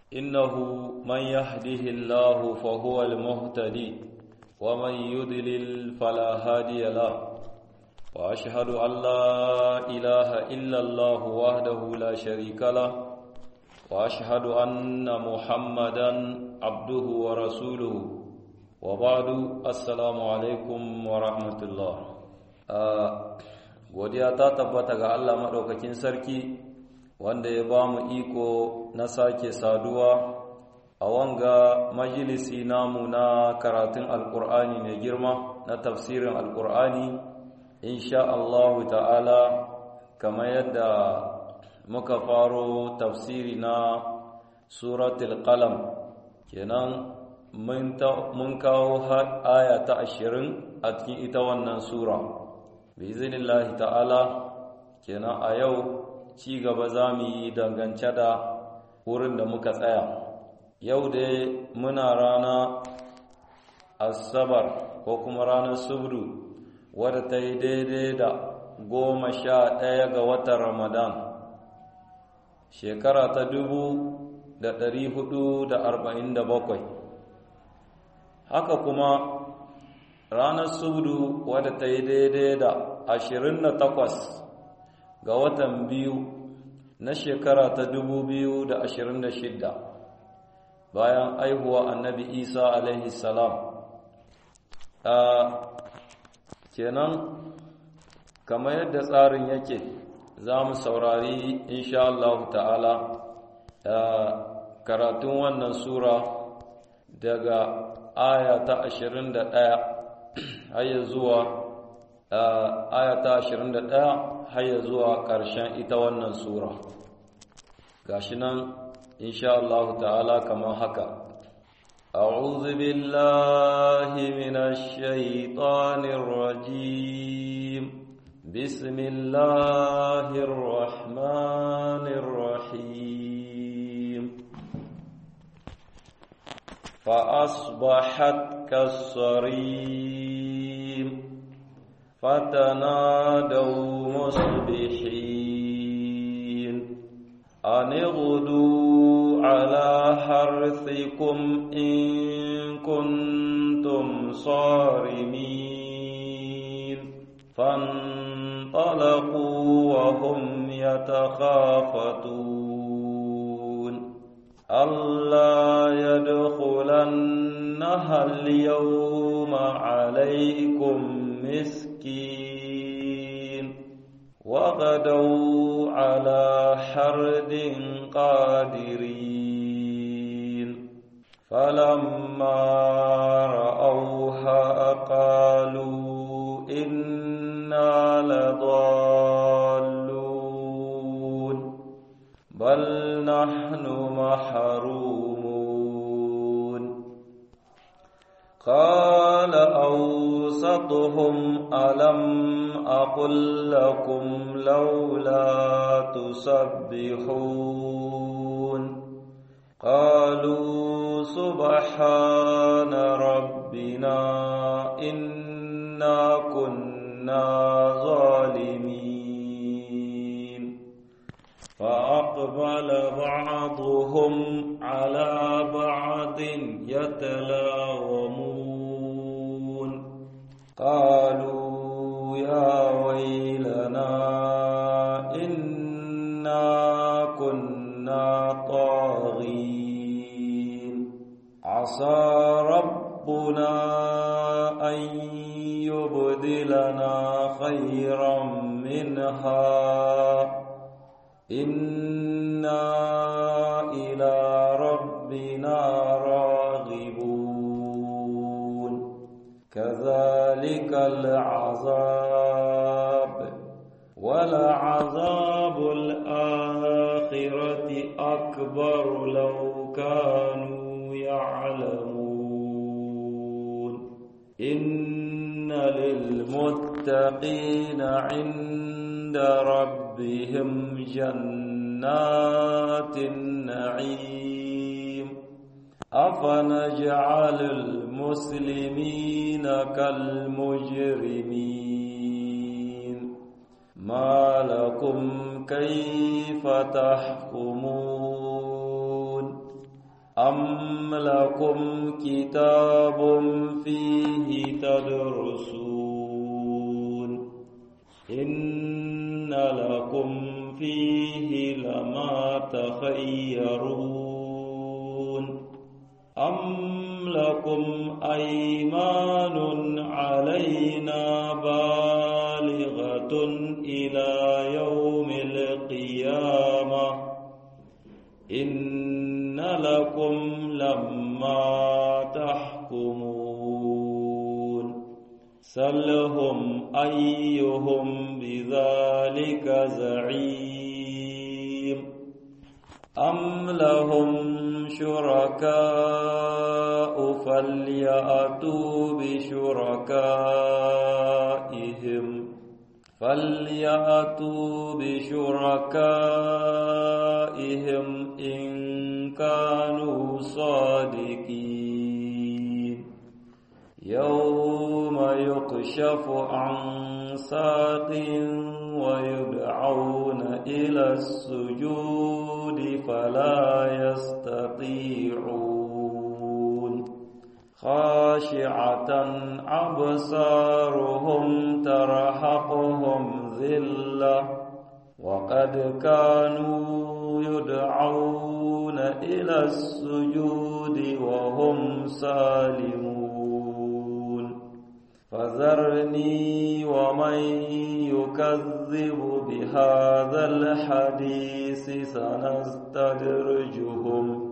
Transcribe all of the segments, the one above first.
إنه من يهده الله فهو المهتدي ومن يضلل فلا هادي له وأشهد أن لا إله إلا الله وحده لا شريك له وأشهد أن محمدا عبده ورسوله وبعد السلام عليكم ورحمة الله godiya ta tabbata ga Allah maɗaukakin sarki wanda ya ba mu iko na sake saduwa a wanga majalisi namu na karatun alkur'ani mai girma na tafsirin alkur'ani insha Allah ta'ala kamar yadda muka faro tafsiri na suratul qalam kenan mun kawo aya ta ashirin a cikin ita wannan sura bizinillahi ta'ala kenan a yau ci gaba za mu yi dangance da wurin da muka tsaya yau dai muna rana asabar ko kuma ranar subdu wadda ta yi daidai da goma sha ɗaya ga watan ramadan shekara ta dubu da ɗari hudu da arba'in da bakwai haka kuma ranar subdu wadda ta yi daidai da ashirin da takwas ga watan biyu na shekara ta dubu biyu da ashirin da shidda bayan aihuwa annabi isa alaihi salam a kenan kamar yadda tsarin yake za mu saurari insha Allah ta'ala karatun wannan sura daga aya ta ashirin da ɗaya har zuwa aya ta 21 har zuwa ƙarshen ita wannan sura gashi nan insha Allah ta'ala kamar haka أعوذ بالله من الشيطان الرجيم بسم الله الرحمن الرحيم فأصبحت كالصريم فتنادوا مصبحين أن اغدوا على حرثكم إن كنتم صارمين فانطلقوا وهم يتخافتون ألا يدخلنها اليوم عليكم مسكين وغدوا على حرد قادرين فلما رأوها قالوا إنا لضالون بل نحن محرومون قال أوسطهم ألم أقل لكم لولا تسبحون قالوا سبحان ربنا إنا كنا ظالمين فأقبل بعضهم على بعض يتلاومون قالوا يا ويلنا إنا كنا طاغين عسى ربنا أن يبدلنا خيرا منها إنا إلى ربنا راغبون كذلك العذاب ولعذاب الآخرة أكبر لو كانوا يعلمون إن للمتقين عند ربهم جنات النعيم أفنجعل المسلمين كالمجرمين ما لكم كيف تحكمون أم لكم كتاب فيه تدرسون إن لكم فيه لما تخيرون أم لكم أيمان علينا بالغة إلى يوم القيامة إن لكم لما تحكمون سلهم أيهم بذلك زعيم أم لهم شركاء فليأتوا بشركائهم فليأتوا بشركائهم إن كانوا صادقين يوم يكشف عن ساق ويدعون إلى السجود فلا يستطيعون خاشعة أبصارهم ترهقهم ذلة وقد كانوا يدعون إلى السجود وهم سالمون فذرني ومن يكذب بهذا الحديث سنستدرجهم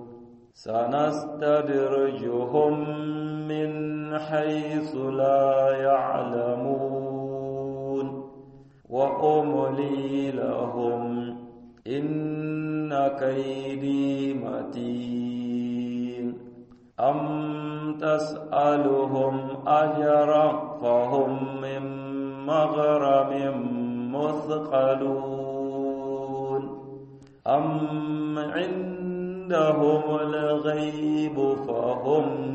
سنستدرجهم من حيث لا يعلمون وأملي لهم إن كيدي متين أم تسألهم أجرا فهم من مغرم مثقلون أم عندهم الغيب فهم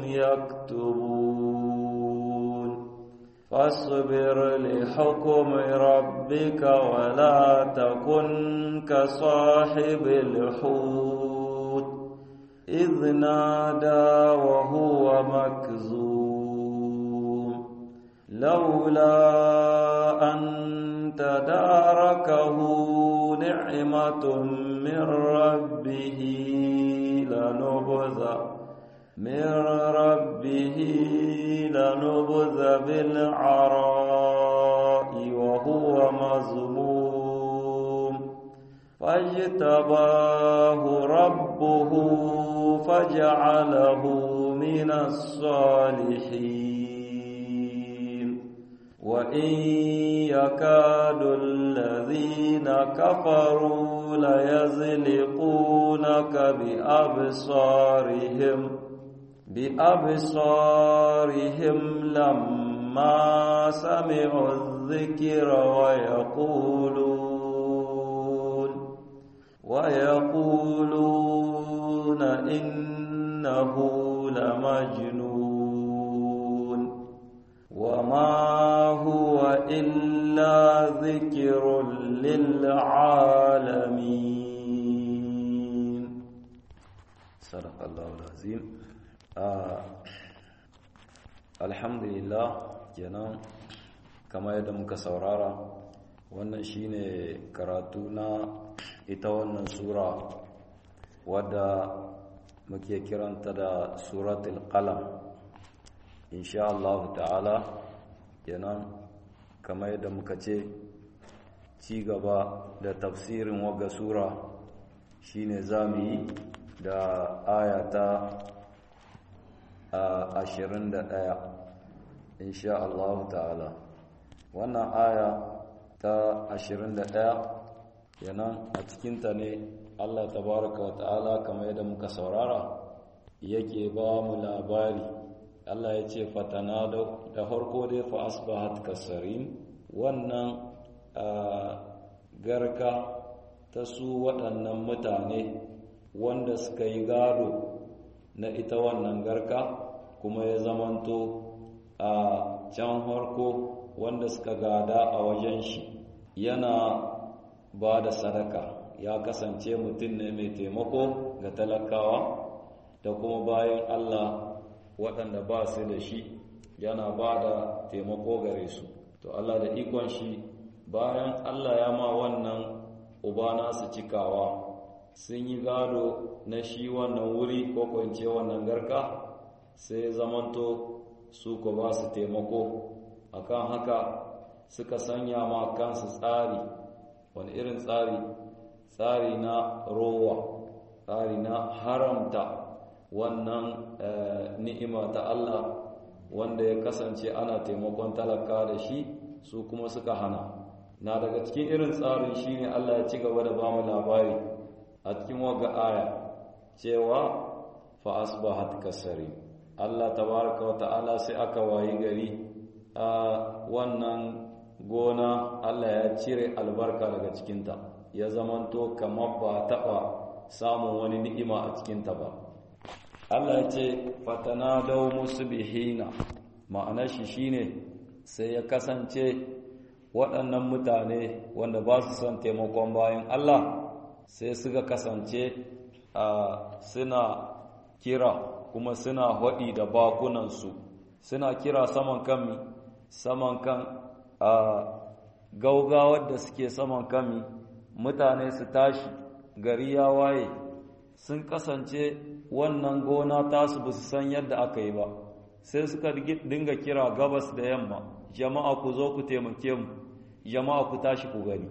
يكتبون فاصبر لحكم ربك ولا تكن كصاحب الحوت إذ نادى وهو مكذوم لولا أن تداركه نعمة من ربه لنبذ من ربه لنبذ بالعراء وهو مذموم فاجتباه ربه فجعله من الصالحين وإن يكاد الذين كفروا ليزلقونك بأبصارهم بأبصارهم لما سمعوا الذكر ويقولون ويقولون إنه لمجنون وما هو إلا ذكر للعالمين صدق الله العظيم alhamdulillah kenan kama yadda muka saurara wannan shine karatu na ita wannan sura wadda muke kiranta da suratul qalam insha Allah ta'ala kenan kama yadda muka ce ci gaba da tafsirin waga sura shine zamu yi da ayata ashirin da ɗaya insha Allah ta'ala wannan aya ta ashirin da ɗaya yanan a cikinta ne Allah tabaraka wa ta'ala kamar yadda muka saurara yake ba mu labari Allah ya ce fatana da farko dai fa asbahat kasarin wannan garka ta su waɗannan mutane wanda suka yi gado na ita wannan garka kuma ya zamanto a can harko wanda suka gada a wajen shi yana ba da sadaka ya kasance mutum ne mai taimako ga talakawa da kuma bayan Allah waɗanda ba su da shi yana ba da taimako gare su to Allah da ikon shi bayan Allah ya ma wannan uba nasu cikawa sun yi gado na shi wannan wuri ko kwance wannan garka sai zamanto su ko ba su taimako akan haka suka sanya ma kansu tsari wani irin tsari tsari na rowa tsari na haramta wannan ni'ima ta Allah wanda ya kasance ana taimakon talaka da shi su kuma suka hana na daga cikin irin tsarin shine Allah ya ci gaba da bamu labari a cikin waga aya cewa fa asbahat kasari Allah tabaraka wa ta'ala sai aka wayi gari a wannan gona Allah ya cire albarka daga cikinta ya zamanto kamar ba taɓa samun wani ni'ima a cikinta ba Allah ya ce fatana dau musu bihina ma'anar shi shine sai ya kasance waɗannan mutane wanda ba su son taimakon bayan Allah sai suka kasance a suna kira kuma suna haɗi da bakunansu suna kira saman kami saman kan a gaugawar da suke saman kami mutane su tashi gari ya waye sun kasance wannan gona tasu ba su san yadda aka yi ba sai suka dinga kira gabas da yamma jama'a ku zo ku taimake mu jama'a ku tashi ku gani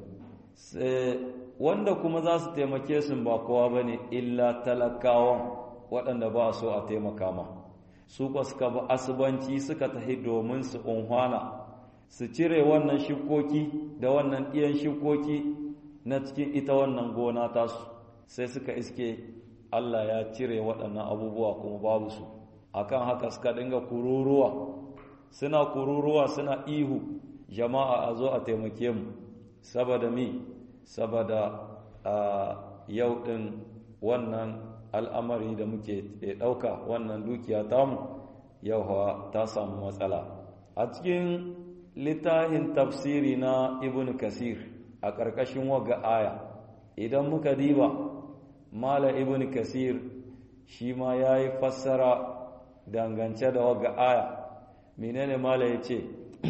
wanda kuma za su taimake su ba kowa ba ne illa talakawan waɗanda ba so a taimaka ma su kwa suka ba asubanci suka tahi domin su unhwana su cire wannan shukoki da wannan ɗiyan shukoki na cikin ita wannan gona tasu sai suka iske Allah ya cire waɗannan abubuwa kuma babu su akan haka suka dinga kururuwa suna kururuwa suna ihu jama'a a zo a taimake mu saboda mi saboda a yau ɗin wannan al'amari da muke ɗauka wannan dukiya tamu yau hawa ta samu matsala a cikin littafin tafsiri na ibn kasir a ƙarƙashin waga aya idan muka diba mala ibn kasir shi ma ya yi fassara dangance da waga aya menene mala ya ce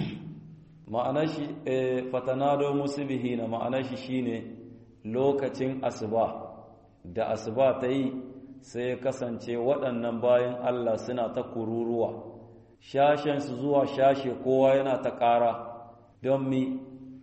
ma'ana shi fatanado musibihina ma'ana shi shine lokacin asuba da asuba ta yi sai ya kasance waɗannan bayan Allah suna ta kururuwa shashensu zuwa shashe kowa yana ta ƙara don mi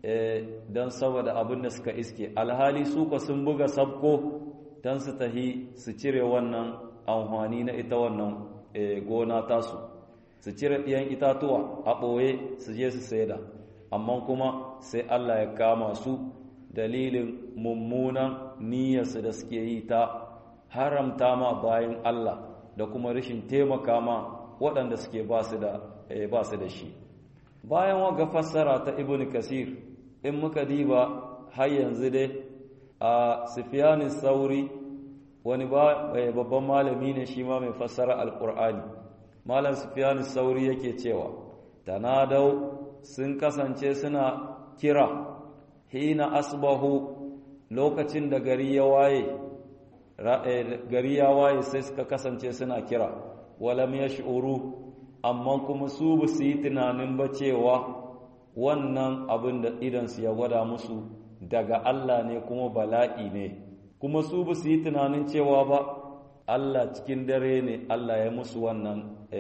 don saboda abin da suka iske alhali suka sun buga sabko don su tahi su cire wannan amfani na ita wannan gona tasu su cire ɗiyan itatuwa a ɓoye su je su saida amma kuma sai Allah ya kama su dalilin mummunan niyyarsu da suke yi ta haramta ma bayan Allah da kuma rashin taimaka ma waɗanda suke ba su da shi bayan waga fassara ta ibn kasir in muka diba har yanzu dai a sufiyanin sauri wani babban malami ne shi ma mai fassara alƙur'ani malam sufiyanin sauri yake cewa tanadau sun kasance suna kira hina asbahu lokacin da gari ya waye gari ya waye sai suka kasance suna kira walam yash'uru amma kuma su ba su yi tunanin ba cewa wannan abin da idansu ya gwada musu daga Allah ne kuma bala'i ne kuma su ba su yi tunanin cewa ba Allah cikin dare ne Allah ya musu wannan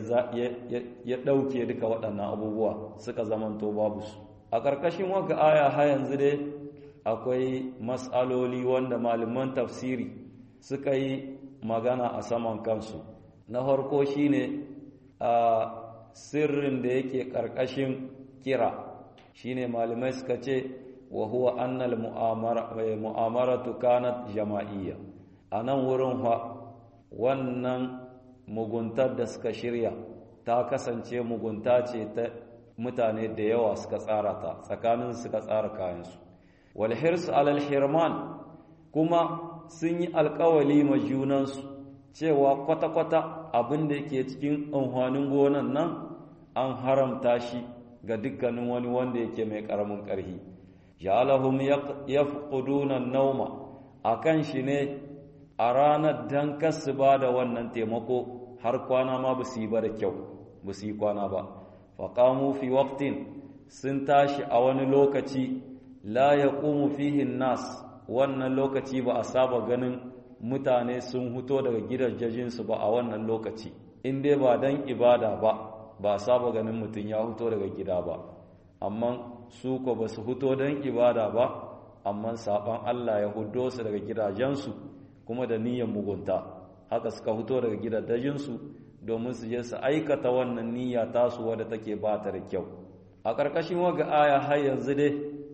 ya ɗauke duka waɗannan abubuwa suka zamanto babu su a ƙarƙashin waka aya ha yanzu dai akwai matsaloli wanda malaman tafsiri suka yi magana a saman kansu na farko shine a sirrin da yake ƙarƙashin kira shine malamai suka ce wa huwa annal mu'amaratu kanat jama'iyya a nan wurin fa wannan muguntar da suka shirya ta kasance mugunta ce ta mutane da yawa suka tsara ta tsakanin suka tsara kayansu wal hirsu alal hirman kuma sun yi alkawali ma junansu cewa kwata-kwata abin da yake cikin amfanin gonan nan an haramta shi ga dukkanin wani wanda yake mai karamin ƙarfi ja'alahum yafquduna an-nawma akan shi ne a ranar dan kasu ba da wannan taimako har kwana ma ba su yi ba da kyau ba su yi kwana ba faƙamu fi waqtin sun tashi a wani lokaci la ya fihin nas wannan lokaci ba a saba ganin mutane sun huto daga gidajensu ba a wannan lokaci in dai ba don ibada ba ba a saba ganin mutum ya huto daga gida ba amma su ko ba su huto don ibada ba amma saban Allah ya hudo su daga gidajensu kuma da niyyar mugunta haka suka huto daga gidajensu domin su je su aikata wannan niyya tasu wadda take ba ta da kyau a ƙarƙashin waga aya har yanzu dai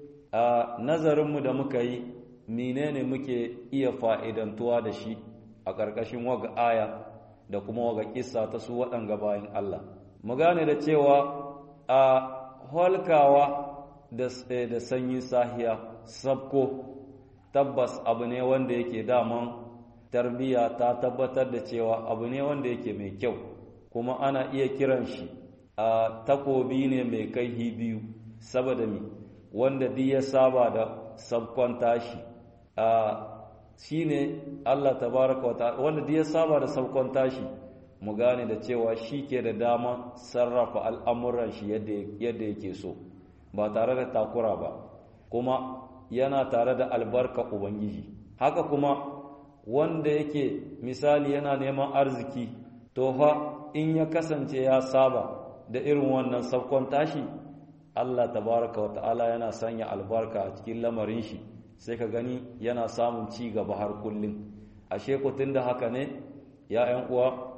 a nazarinmu da muka yi menene muke iya fa'idantuwa da shi a ƙarƙashin waga aya da kuma waga kissa ta su waɗanga bayan Allah mu gane da cewa a holkawa da sanyin sahiya sabko tabbas abu ne wanda yake daman tarbiyya ta tabbatar da cewa abu ne wanda yake mai kyau kuma ana iya kiran shi a takobi ne mai kaihi biyu saboda mi wanda duk ya saba da sabkon tashi a shine Allah tabaraka wa wanda duk ya saba da sabkon tashi mu gane da cewa shi ke da dama sarrafa al'amuran shi yadda yake so ba tare da takura ba kuma yana tare da albarka ubangiji haka kuma wanda yake misali yana neman arziki to fa in ya kasance ya saba da irin wannan sabkon tashi Allah tabaraka wa ta'ala yana sanya albarka a cikin lamarin shi sai ka gani yana samun ci gaba har kullum ashe ku tunda haka ne ya ƴan uwa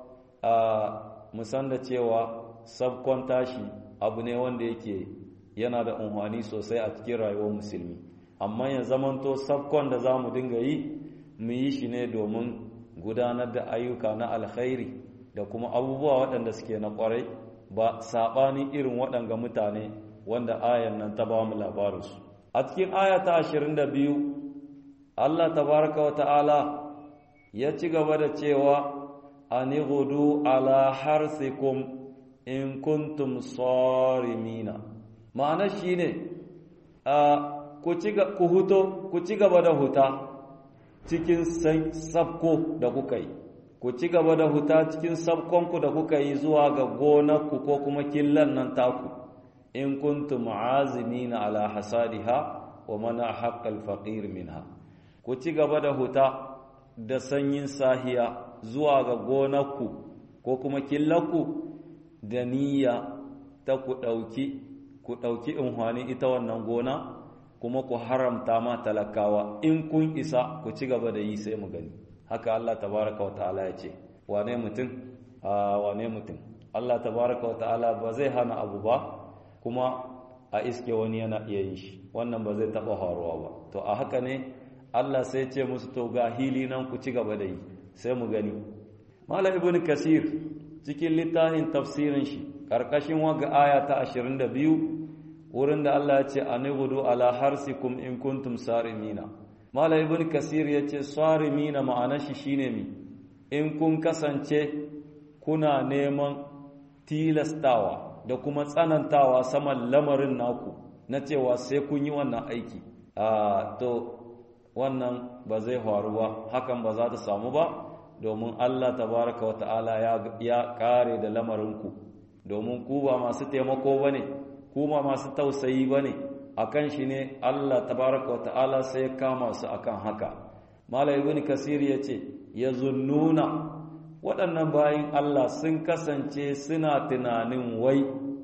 a musan da cewa sabkon tashi abu ne wanda yake yana da unhwani sosai a cikin rayuwar musulmi amma ya zamanto sabkon da za mu dinga yi mu yi shi ne domin gudanar da ayyuka na alkhairi da kuma abubuwa waɗanda suke na ƙwarai ba saɓanin irin waɗanga mutane wanda ayan nan ta ba mu labarinsu a cikin aya ta ashirin da biyu allah tabaraka wa ta'ala ya ci gaba da cewa ani gudu ala harsikum in kuntum sarimina ma'ana shine ku huto ku ci gaba da huta cikin sabko da kuka yi ku ci gaba da huta cikin sabkonku da kuka yi zuwa ga gonarku ko kuma killan nan taku in kuntum azimina ala hasadiha wa mana haqqal faqir minha ku ci gaba da huta da sanyin sahiya zuwa ga gonarku ko kuma killanku da niyya ta ku ɗauki ku ɗauki inhwani ita wannan gona kuma ku haramta ma talakawa in kun isa ku ci gaba da yi sai mu gani haka Allah tabaraka wa ta'ala ya ce wane mutum a wane mutum Allah tabaraka wa ta'ala ba zai hana abu ba kuma a iske wani yana iya yin shi wannan ba zai taba faruwa ba to a haka ne Allah sai ce musu to ga hili nan ku ci gaba da yi sai mu gani Malam Ibn Kasir cikin littafin tafsirin shi karkashin waga aya ta 22 wurin da Allah ya ce anibudu ala harsikum in kuntum sarimina Malam Ibn Kasir ya ce sarimina ma'anar shi shine mi in kun kasance kuna neman tilastawa da kuma tsanantawa saman lamarin naku na cewa sai kun yi wannan aiki a to wannan ba zai faru ba hakan ba za ta samu ba domin Allah tabaraka wa ta'ala ya kare da lamarinku domin ku ba masu taimako ba ne ku ba masu tausayi ba ne a kan shi ne Allah tabaraka wa ta'ala sai ya kama su akan haka Malam ibn Kasir ya ce ya zunnuna waɗannan bayan Allah sun kasance suna tunanin wai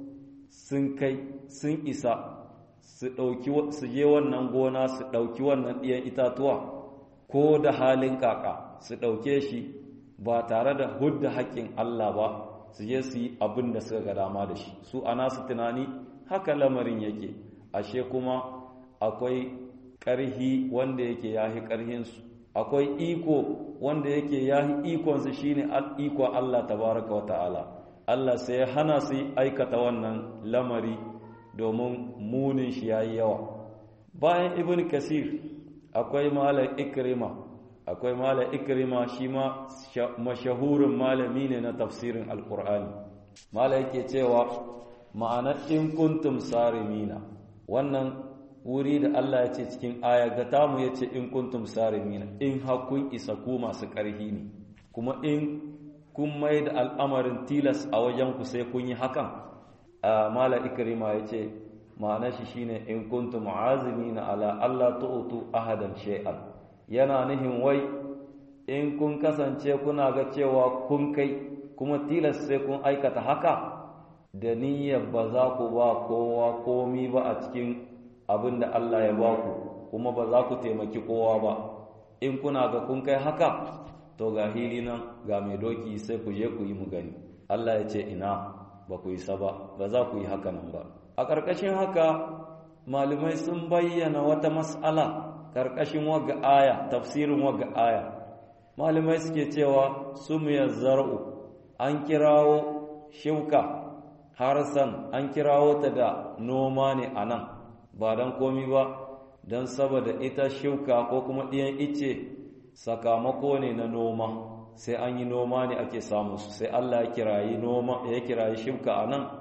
sun kai sun isa su ɗauki su je wannan gona su ɗauki wannan ɗiyan itatuwa ko da halin kaka su ɗauke shi ba tare da hudda haƙƙin Allah ba su je su yi abin da suka ga dama da shi su ana su tunani haka lamarin yake ashe kuma akwai ƙarhi wanda yake yahi ƙarhinsu akwai iko wanda yake yahi ikonsu shine iko Allah tabaraka wa ta'ala Allah sai ya hana su aikata wannan lamari domin munin shi yayi yawa bayan ibn kasir akwai malam ikrima akwai malam ikrima shi ma mashahurin malami ne na tafsirin alkur'ani malam yake cewa ma'anar in kuntum sarimina wannan wuri da Allah ya ce cikin aya ga tamu ya ce in kuntum sarimina in hakun isa ku masu ƙarhi ne kuma in kun mai da al'amarin tilas a wajen ku sai kun yi hakan a mala ikrima ya ce ma'ana shi shine in kuntum azimina ala Allah tu'tu ahadan shay'an yana nihin wai in kun kasance kuna ga cewa kun kai kuma tilas sai kun aikata haka da niyyar ba za ku ba kowa komi ba a cikin abin da Allah ya ba ku kuma ba za ku taimaki kowa ba in kuna ga kun kai haka to ga hili nan ga mai doki sai ku je ku yi mu gani Allah ya ce ina ba ku yi saba ba za ku yi haka nan ba a ƙarƙashin haka malamai sun bayyana wata mas'ala ƙarƙashin waga aya tafsirin waga aya malamai suke cewa sumiyar zar'u an kirawo shuka harsan an kirawo ta da noma ne a nan ba don komi ba don saboda ita shuka ko kuma ɗiyan ice sakamako ne na noma sai an yi noma ne ake samu su sai Allah ya kirayi noma ya kirayi shuka a nan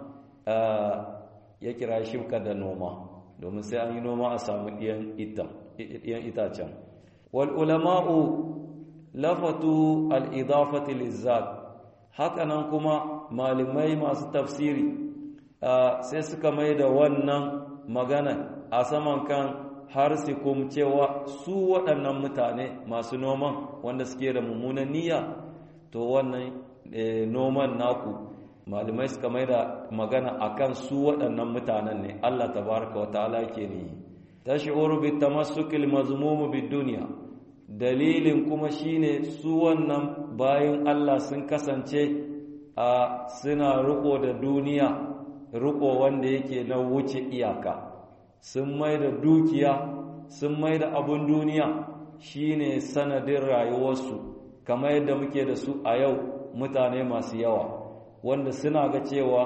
ya kirayi shuka da noma domin sai an yi noma a samu ɗiyan itacen wal ulama'u lafatu al-idafati lizzat hakanan kuma malamai masu tafsiri sai suka mai da wannan magana a saman kan harsikum cewa su waɗannan mutane masu noman wanda suke da mummunan niyya to wannan noman naku malamai suka mai da magana akan su waɗannan mutanen ne Allah tabaraka wa ta'ala ke ne tash'uru bi tamassukil mazmumu bid dunya dalilin kuma shine su wannan bayan Allah sun kasance a suna riko da duniya riko wanda yake na wuce iyaka sun mai da dukiya sun mai da abun duniya shine sanadin rayuwarsu kamar yadda muke da su a yau mutane masu yawa wanda suna ga cewa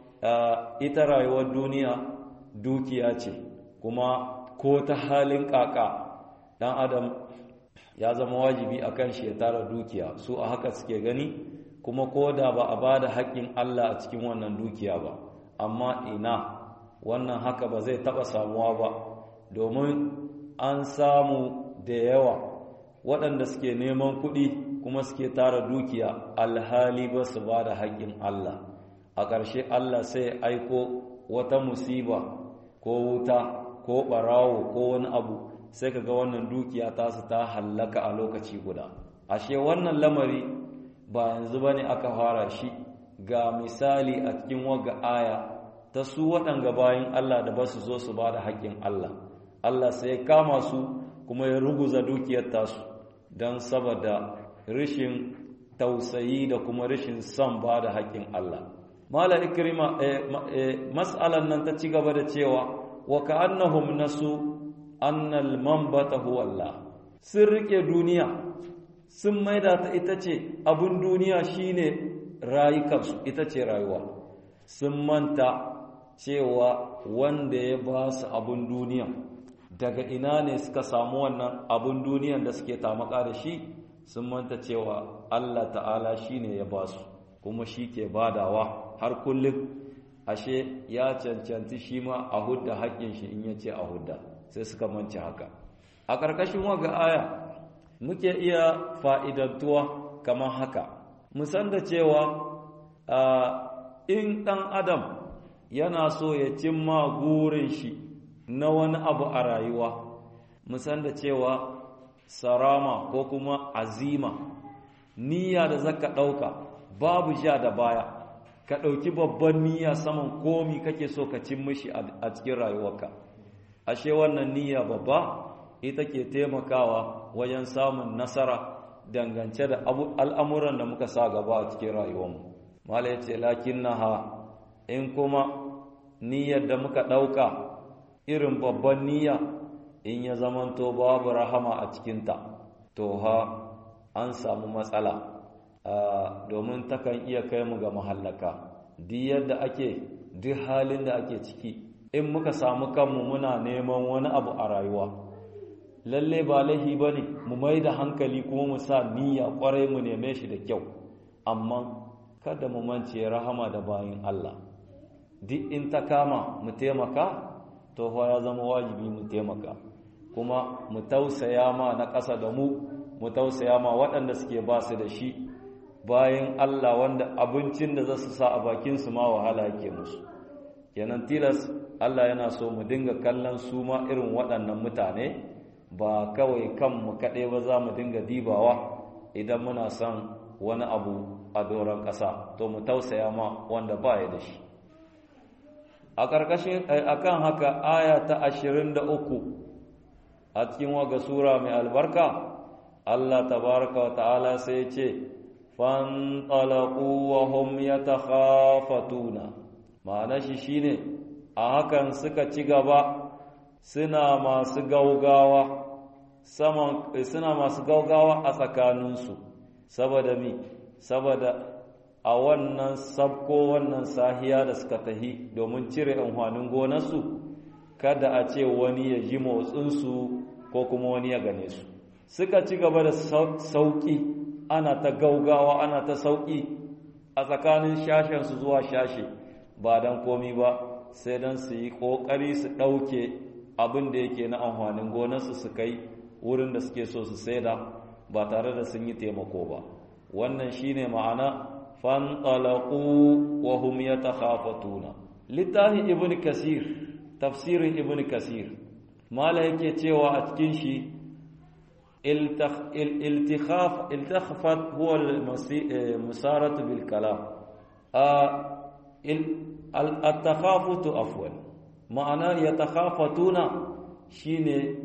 ita rayuwar duniya dukiya ce kuma ko ta halin kaka dan adam ya zama wajibi a kan shi ya tara dukiya su a haka suke gani kuma ko da ba a ba da haƙƙin Allah a cikin wannan dukiya ba amma ina wannan haka ba zai taɓa samuwa ba domin an samu da yawa waɗanda suke neman kuɗi kuma suke tara dukiya alhali ba su ba da haƙƙin Allah a ƙarshe Allah sai aiko wata musiba ko wuta ko ɓarawo ko wani abu sai ka ga wannan dukiya tasu ta hallaka a lokaci guda ashe wannan lamari ba yanzu ba ne aka fara shi ga misali a cikin waga aya ta su waɗanga bayan Allah da ba su zo su ba da haƙƙin Allah Allah sai ya kama su kuma ya ruguza dukiyar tasu don saboda rishin tausayi da kuma rishin son ba da haƙƙin Allah mala ikrima mas'alan nan ta ci gaba da cewa wa ka'annahum nasu annal manbata huwa Allah sun rike duniya sun maida ta ita ce abun duniya shine rayukansu ita ce rayuwa sun manta cewa wanda ya ba su abun duniya daga ina ne suka samu wannan abun duniyan da suke tamaka da shi sun manta cewa Allah ta'ala shine ya ba su kuma shi ke badawa har kullum ashe ya cancanci shi ma a hudda haƙƙin shi in ya ce a hudda sai suka manci haka a ƙarƙashin waga aya muke iya fa'idantuwa kamar haka musan da cewa in ɗan adam yana so ya cimma gurin shi na wani abu a rayuwa musan da cewa sarama ko kuma azima niyya da zaka ɗauka babu ja da baya ka ɗauki babban niyya saman komi kake so ka cin mishi a cikin rayuwarka ashe wannan niyya babba ita ke taimakawa wajen samun nasara dangance da al'amuran da muka sa gaba a cikin rayuwarmu mala ya ce lakin na ha in kuma niyyar da muka ɗauka irin babban niyya in ya zamanto babu rahama a cikinta to ha an samu matsala domin takan iya kai mu ga mahallaka duk yadda ake duk halin da ake ciki in muka samu kanmu muna neman wani abu a rayuwa lalle ba laihi ba ne mu mai da hankali kuma mu sa niyya kwarai mu neme shi da kyau amma kada mu mance rahama da bayin Allah duk in ta kama mu taimaka to ya zama wajibi mu taimaka kuma mu tausaya ma na ƙasa da mu mu tausaya ma waɗanda suke ba su da shi bayan Allah wanda abincin da za su sa a bakinsu ma wahala yake musu kenan tilas Allah yana so mu dinga kallon su ma irin waɗannan mutane ba kawai kanmu kaɗai ba za mu dinga dibawa idan muna son wani abu a doron ƙasa to mu tausaya ma wanda ba ya da shi a ƙarƙashin akan haka aya ta ashirin da uku a cikin waga sura mai albarka Allah tabaraka wa ta'ala sai ce fanṭalaqu wa hum yatakhafatuna ma'ana shi shine a hakan suka ci gaba suna masu gaugawa saman suna masu gaugawa a tsakaninsu saboda mi saboda a wannan sabko wannan sahiya da suka tahi domin cire amfanin gonarsu kada a ce wani ya ji motsinsu ko kuma wani ya gane su suka ci gaba da sauƙi ana ta gaugawa ana ta sauƙi a tsakanin shashensu zuwa shashe ba don komi ba sai don su yi ƙoƙari su ɗauke abin da yake na amfanin gonarsu su kai wurin da suke so su saida ba tare da sun yi taimako ba wannan shine ma'ana fanṭalaqu wa hum yatakhafatuna littafi ibn kasir tafsirin ibn kasir mala yake cewa a cikin shi iltikhaf iltakhafat huwa al-musaratu bil kalam al-takhafutu afwan ma'ana yatakhafatuna shine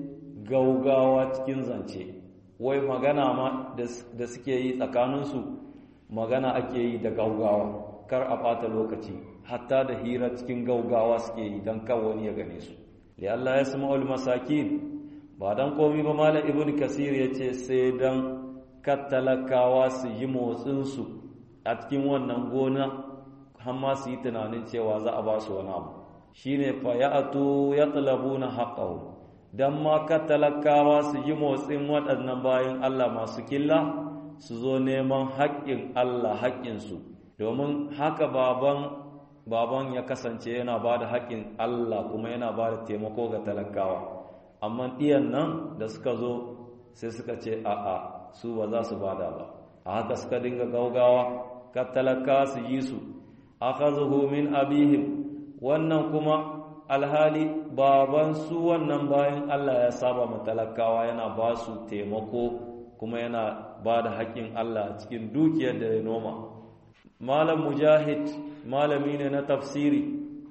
gaugawa cikin zance wai magana ma da suke yi tsakaninsu magana ake yi da gaugawa kar a ɓata lokaci hatta da hira cikin gaugawa suke yi don wani ya gane su li Allah ya sama masakin ba don komi ba malam ibn kasir ya ce sai don kattalakawa su yi motsinsu a cikin wannan gona har ma su yi tunanin cewa za a ba su wani abu shine fa ya'tu yatlabuna haqqahu dan ma kattalakawa su yi motsin waɗannan bayan Allah masu killa su zo neman haƙƙin Allah haƙƙinsu domin haka baban baban ya kasance yana ba da haƙƙin Allah kuma yana ba da taimako ga talakawa amma ɗiyan nan da suka zo sai suka ce a'a su ba za su bada ba a haka suka dinga gaugawa ka talakawa su yi su akhadhuhu min abihim wannan kuma alhali baban su wannan bayan Allah ya saba ma talakawa yana ba su taimako kuma yana ba da haƙƙin Allah cikin dukiyar da ya noma malam mujahid malami ne na tafsiri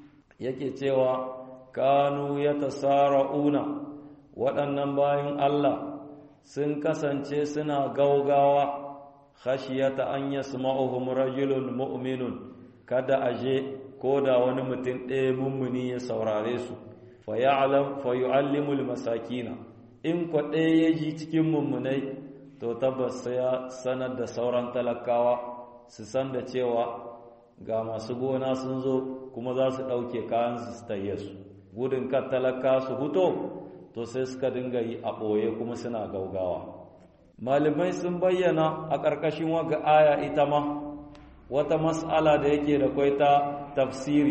yake cewa kanu ya tasara'una waɗannan bayan Allah sun kasance suna gaugawa khashiyata an yasma'uhum rajulun mu'minun kada aje ko da wani mutum ɗaya mummuni ya saurare su fa ya'lam fa yu'allimul masakina in kwa ɗaya ya ji cikin mummunai to tabbas sai ya sanar da sauran talakawa su san da cewa ga masu gona sun zo kuma za su ɗauke kayan su taye su gudun kan talaka su huto to sai suka dinga yi a ɓoye kuma suna gaugawa malamai sun bayyana a ƙarƙashin waga aya ita ma wata mas'ala da yake da kwai ta tafsiri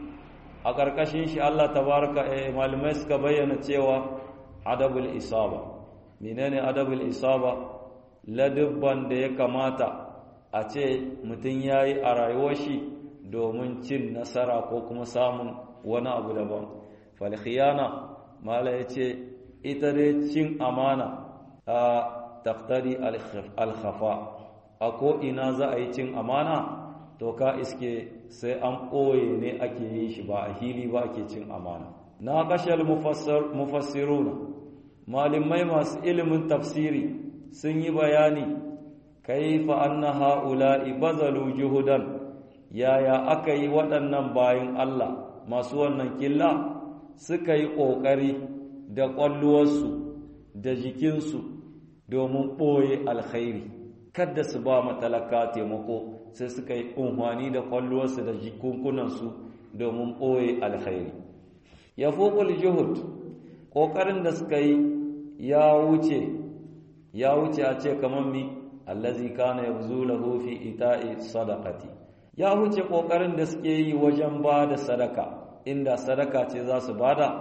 a ƙarƙashin shi Allah tabaraka eh, malamai suka bayyana cewa adabul isaba menene adabul isaba ladubban da ya kamata a ce mutum ya yi a rayuwar shi domin cin nasara ko kuma samun wani abu daban falkhiyana mala ya ce ita dai cin amana a taktari alkhafa a ko'ina za a yi cin amana to ka iske sai an ɓoye ne ake yi shi ba a hili ba ake cin amana na kashal mufassiruna malamai masu ilimin tafsiri sun yi bayani kaifa anna ha'ula'i bazalu juhudan yaya aka yi waɗannan bayan Allah masu wannan killa suka yi ƙoƙari da ƙwalluwarsu da jikinsu domin ɓoye alkhairi kada su ba matalaka taimako sai suka yi unhwani da ƙwalluwarsu da jikunkunansu domin ɓoye alkhairi ya fuƙul juhud ƙoƙarin da suka yi ya wuce ya wuce a ce kamar mi allazi kana yabzulahu fi ita'i sadaqati ya wuce kokarin da suke yi wajen ba da sadaka inda sadaka ce za su bada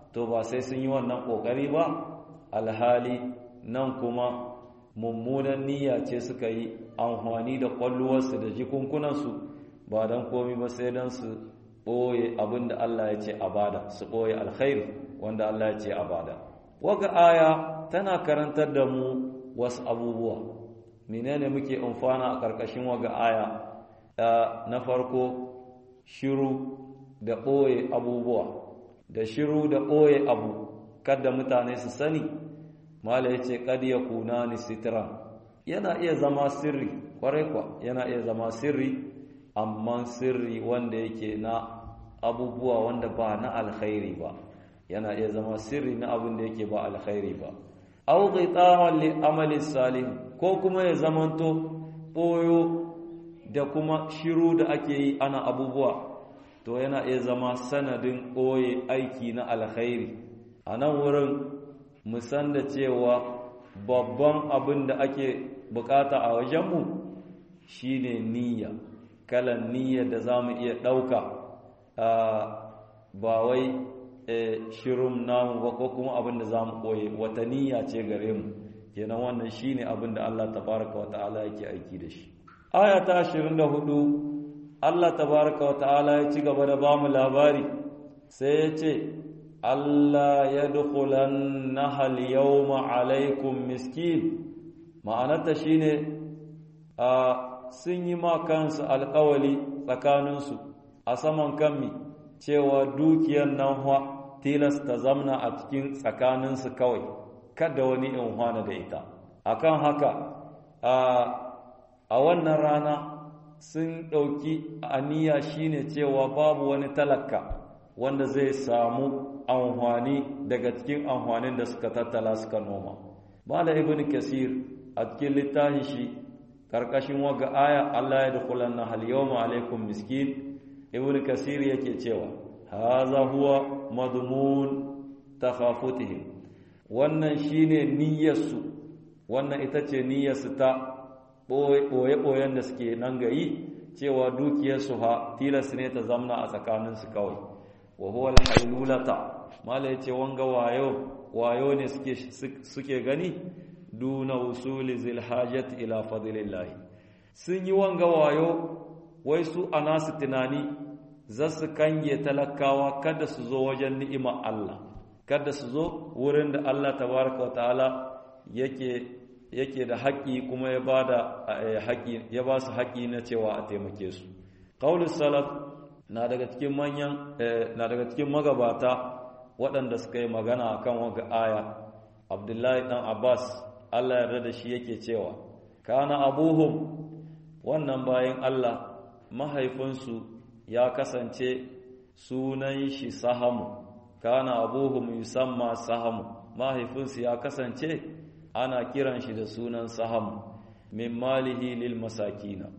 to ba sai sun yi wannan ƙoƙari ba alhali nan kuma mummunan niyya ce suka yi amfani da ƙwalluwarsu da jikunkunansu ba don komi ba sai don su ɓoye abin da Allah ya ce a bada su ɓoye alkhairi wanda Allah ya ce a bada waga aya tana karantar da mu wasu abubuwa menene muke amfana a ƙarƙashin waga aya na farko shiru da ɓoye abubuwa da shiru da ɓoye abu kada mutane su sani mala ya ce kad ya kuna ni sitiran yana iya zama sirri kwarai kwa yana iya zama sirri amma sirri wanda yake na abubuwa wanda ba na alkhairi ba yana iya zama sirri na abin da yake ba alkhairi ba aw qitawan li amali salih ko kuma ya zamanto boyo da kuma shiru da ake yi ana abubuwa to yana iya zama sanadin ɓoye aiki na alkhairi a nan wurin musan da cewa babban abin da ake bukata a wajenmu shine niyya kalan niyya da za mu iya ɗauka ba wai shirin namu ba ko kuma abin da za mu ɓoye wata niyya ce gare mu kenan wannan shine abin da Allah tabaraka wa ta'ala yake aiki da shi aya ta 24 Allah tabaraka wa ta'ala ya ci gaba da ba mu labari sai ya ce Allah ya dukulan nahal yawma alaikum miskin ma'anarta shine a sun yi ma kansu alkawali tsakaninsu a saman kanmi cewa dukiyar nan tilasta zamna a cikin tsakaninsu kawai kada wani in hwana da ita akan haka a wannan rana sun ɗauki aniya shine cewa babu wani talaka wanda zai samu amfani daga cikin amfanin da suka tattala suka noma mala ibn kasir a cikin littafin shi karkashin waga aya Allah ya dukulan na hal yawma alaikum miskin ibn kasir yake cewa haza huwa madmun takhafutihim wannan shine niyyarsu wannan ita ce niyyarsu ta ɓoye-ɓoyen da suke nan gayi cewa dukiyarsu ha tilas ne ta zamna a tsakaninsu kawai wa huwa alhailulata mala yace wanga wayo wayo ne suke suke gani duna usuli zil hajat ila fadlillah sun yi wanga wayo wai su anasu tunani za su kange talakawa kada su zo wajen ni'ima Allah kada su zo wurin da Allah tabaraka wa ta'ala yake yake da haƙi kuma ya bada haƙi ya ba su haƙi na cewa a taimake su qaulus salaf na daga cikin manyan na daga cikin magabata waɗanda suka yi magana akan waga aya Abdullahi dan Abbas Allah yarda da shi yake cewa kana abuhum wannan bayan Allah mahaifinsu ya kasance sunan shi sahamu kana abuhum yusamma sahamu mahaifinsu ya kasance ana kiran shi da sunan sahamu min malihi lil masakina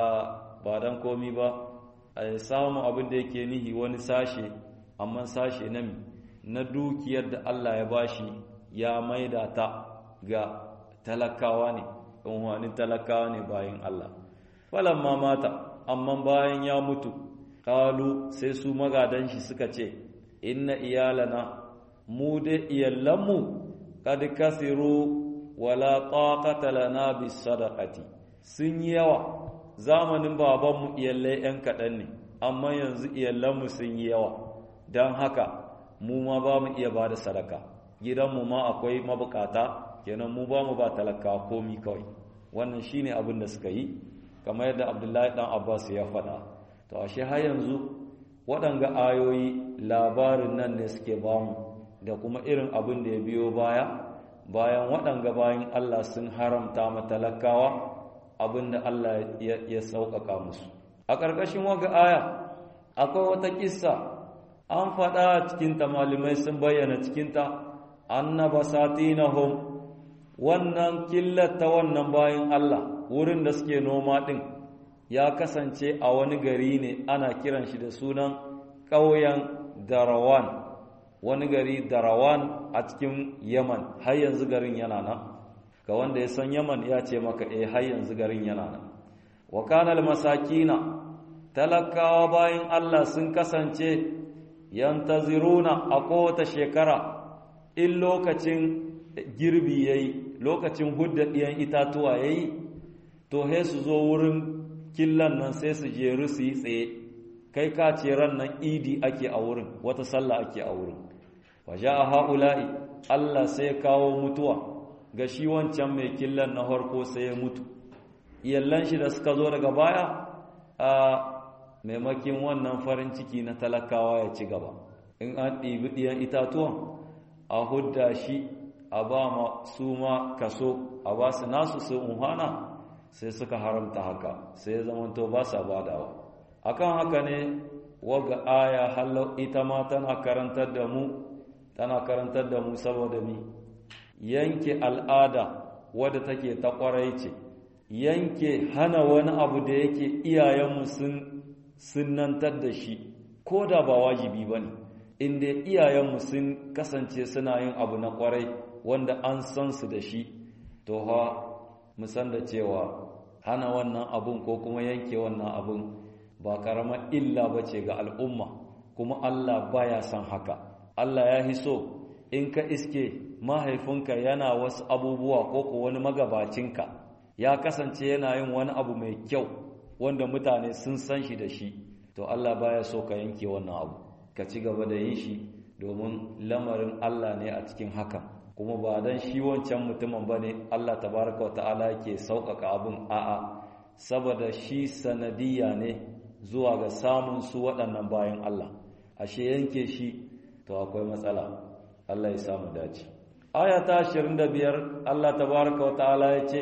a ba dan komi ba samu abin da yake nihi wani sashe amma sashe na na dukiyar da Allah ya bashi ya maida ta ga talakawa ne unhwanin talakawa ne bayan Allah falamma mata amma bayan ya mutu kalu sai su magadan shi suka ce inna iyalana mu da iyallanmu kad kasiru wala taqata lana bis sadaqati sun yi yawa zamanin babanmu iyallai yan kaɗan ne amma yanzu iyallanmu sun yi yawa don haka mu ma ba mu iya ba da sadaka gidanmu ma akwai mabukata kenan mu ba mu ba talaka komi kawai wannan shine abin da suka yi kamar yadda abdullahi dan abbas ya faɗa to ashe har yanzu waɗanga ayoyi labarin nan ne suke bamu da kuma irin abin da ya biyo baya bayan waɗanga bayan Allah sun haramta matalakawa abin da Allah ya sauƙaƙa musu a ƙarƙashin waga aya akwai wata kissa an faɗa cikinta malamai sun bayyana cikinta annaba satinahum wannan killata wannan bayan Allah wurin da suke noma ɗin ya kasance a wani gari ne ana kiran shi da sunan ƙauyen darawan wani gari darawan a cikin yaman har yanzu garin yana nan ga wanda ya san yaman ya ce maka eh har yanzu garin yana nan wa kanal masakina talakawa bayan Allah sun kasance yantaziruna a kowace shekara in lokacin girbi yayi lokacin hudda ɗiyan itatuwa yayi to he su zo wurin killan nan sai su jeru su yi tsaye kai ka ce ran nan idi ake a wurin wata sallah ake a wurin waje a ha'ula'i Allah sai kawo mutuwa ga shi wancan mai killan na harko sai ya mutu iyallan shi da suka zo daga baya a maimakin wannan farin ciki na talakawa ya ci gaba in an ɗibi ɗiyan itatuwan a hudda shi a ba ma su ma kaso a ba su nasu su unhana sai suka haramta haka sai ya zamanto ba sa badawa akan haka ne waga aya hallau ita ma tana karantar da mu tana karantar da mu saboda mi yanke al'ada wadda take ta kwarai ce yanke hana wani abu da yake iyayenmu sun sunnantar da shi ko da ba wajibi ba ne inda iyayenmu sun kasance suna yin abu na kwarai wanda an san su da shi to ha musan da cewa hana wannan abun ko kuma yanke wannan abun ba karamar illa ba ce ga al'umma kuma Allah baya son haka Allah ya hi so in ka iske mahaifinka yana wasu abubuwa ko ko wani magabacinka ya kasance yana yin wani abu mai kyau wanda mutane sun san shi da shi to Allah baya so ka yanke wannan abu ka ci gaba da yin shi domin lamarin Allah ne a cikin hakan kuma ba dan shi wancan mutumin bane Allah tabaraka wa ta'ala yake sauƙaƙa abun a'a saboda shi sanadiyya ne zuwa ga samun su waɗannan bayan Allah ashe yanke shi to akwai matsala Allah ya samu dace aya ta 25 Allah tabaraka wa ta'ala ya ce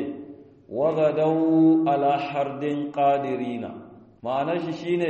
wagadau ala hardin qadirina ma'anar shi shine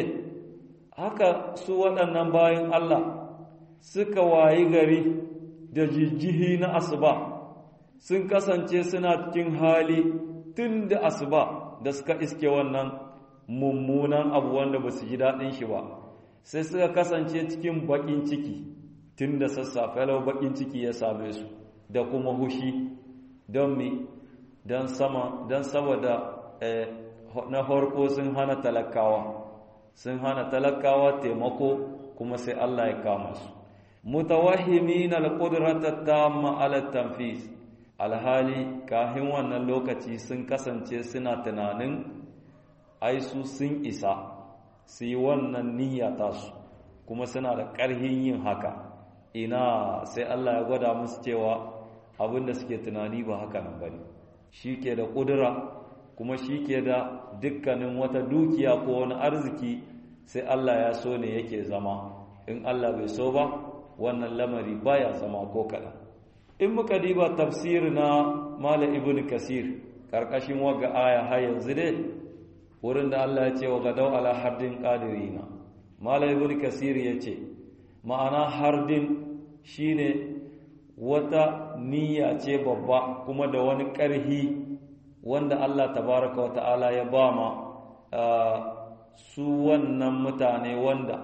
haka su waɗannan bayan Allah suka wayi gari da jijjihi na asuba sun kasance suna cikin hali tun da asuba da suka iske wannan mummunan abu wanda ba su ji daɗin shi ba sai suka kasance cikin baƙin ciki tun da sassafe lau baƙin ciki ya same su da kuma hushi don mi don sama don saboda na farko sun hana talakawa sun hana talakawa taimako kuma sai Allah ya kama su mutawahhimin alqudrata tamma ala tanfis alhali kahin wannan lokaci sun kasance suna tunanin ai su sun isa su yi wannan niyya tasu kuma suna da ƙarhin yin haka ina sai Allah ya gwada musu cewa abinda suke tunani ba haka nan bane shi ke da ƙudura kuma shi ke da dukkanin wata dukiya ko wani arziki sai Allah ya so ne yake zama in Allah bai so ba wannan lamari baya zama ko kaɗan in muka diba tafsir na mala ibn kasir ƙarƙashin waga aya har yanzu dai wurin da Allah ya ce wa gadau ala hardin qadirina mala ibn kasir ya ce ma'ana hardin shine wata niyya ce babba kuma da wani ƙarhi wanda Allah tabaraka wa ta'ala ya ba ma su wannan mutane wanda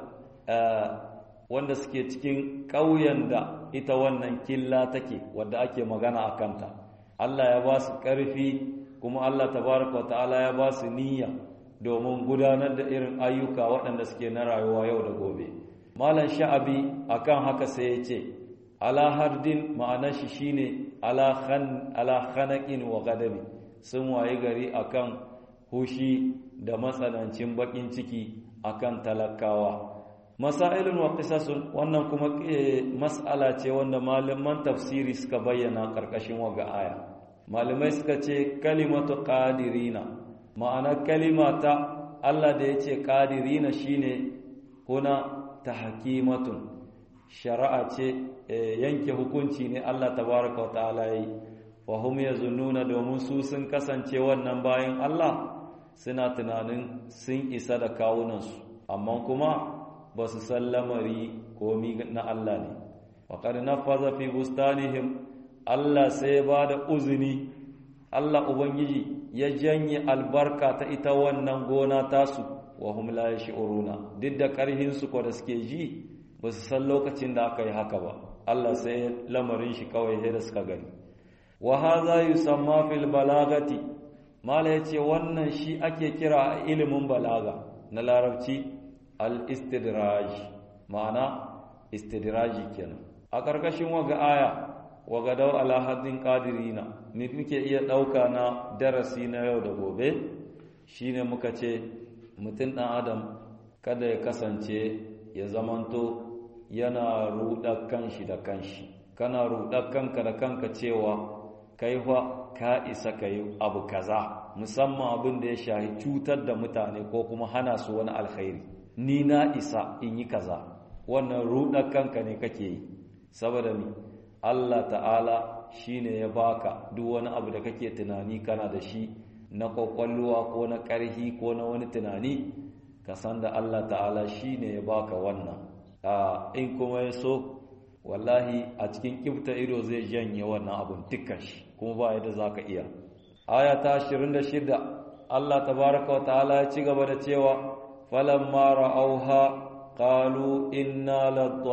wanda suke cikin ƙauyen da ita wannan killa take wadda ake magana a kanta Allah ya ba su ƙarfi kuma Allah tabaraka wa ta'ala ya ba su niyya domin gudanar da irin ayyuka waɗanda suke na rayuwa yau da gobe malam sha'abi akan haka sai ya ce ala hardin ma'anar shi shine ala khan ala khanaqin wa ghadabi sun waye gari akan hushi da matsanancin bakin ciki akan talakawa masailun wa qisasun wannan kuma mas'ala ce wanda malaman tafsiri suka bayyana karkashin waga aya malamai suka ce kalimatu qadirina ma'ana kalimata Allah da yace qadirina shine huna tahkimatun shari'a ce yanke hukunci ne Allah tabaraka wa ta'ala yi wa hum yazunnuna domin su sun kasance wannan bayan Allah suna tunanin sun isa da kawunansu amma kuma ba su san lamari komi na Allah ne wa qad nafaza fi bustanihim Allah sai ba da uzuni Allah ubangiji ya janye albarka ta ita wannan gona tasu wa hum la yash'uruna duk da karhin su ko da suke ji ba su san lokacin da aka yi haka ba Allah sai lamarin shi kawai sai da suka gani wa hadha yusamma fil balagati mala yace wannan shi ake kira a ilimin balaga na larabci al istidraj ma'ana istidraji kenan a ƙarƙashin waga aya waga dau ala haddin qadirina me muke iya ɗauka na darasi na yau da gobe shine muka ce mutum ɗan adam kada ya kasance ya zamanto yana ruɗar kanshi da kanshi kana ruɗar kanka da kanka cewa kai fa ka isa ka yi abu kaza musamman abin da ya shahi cutar da mutane ko kuma hana su wani alkhairi ni na isa in yi kaza wannan ruɗar kanka ne kake yi saboda ni Allah ta'ala shine ya baka duk wani abu da kake tunani kana da shi na kwakwalwa ko na ƙarhi ko na wani tunani ka san da Allah ta'ala shine ya baka wannan in kuma ya so wallahi a cikin kibta ido zai janye wannan abun dukkan shi kuma ba yadda za ka iya aya ta 26 Allah tabaraka wa ta'ala ya ci gaba da cewa falamma ra'auha qalu inna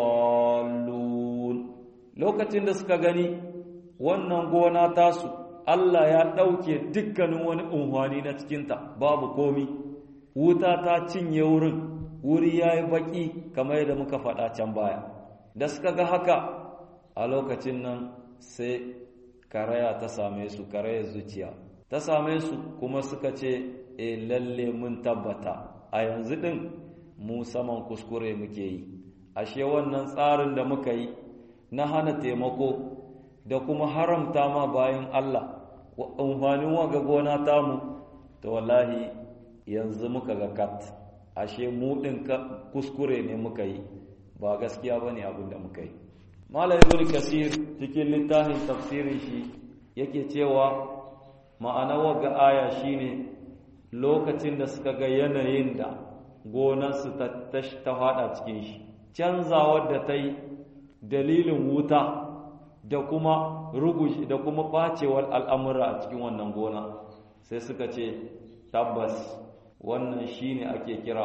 ladallun lokacin da suka gani wannan gona tasu Allah ya ɗauke dukkanin wani unhwani na cikinta babu komi wuta ta cinye wurin wuri ya yi baƙi kamar yadda muka faɗa can baya da suka ga haka a lokacin nan sai karaya ta same su karayar zuciya ta same su kuma suka ce e lalle mun tabbata a yanzu ɗin mu saman kuskure muke yi ashe wannan tsarin da muka yi na hana taimako da kuma haramta ma bayan Allah amfanin waga gona tamu to wallahi yanzu muka ga kat ashe mu ɗin kuskure ne muka yi ba gaskiya ba ne abin da muka yi malam ibn kasir cikin littafin tafsirin shi yake cewa ma'ana waga aya shine lokacin da suka ga yanayin da gonarsu ta ta fada cikin shi canzawar da ta yi dalilin wuta da kuma rugushi da kuma bacewar al'amura a cikin wannan gona sai suka ce tabbas wannan shine ake kira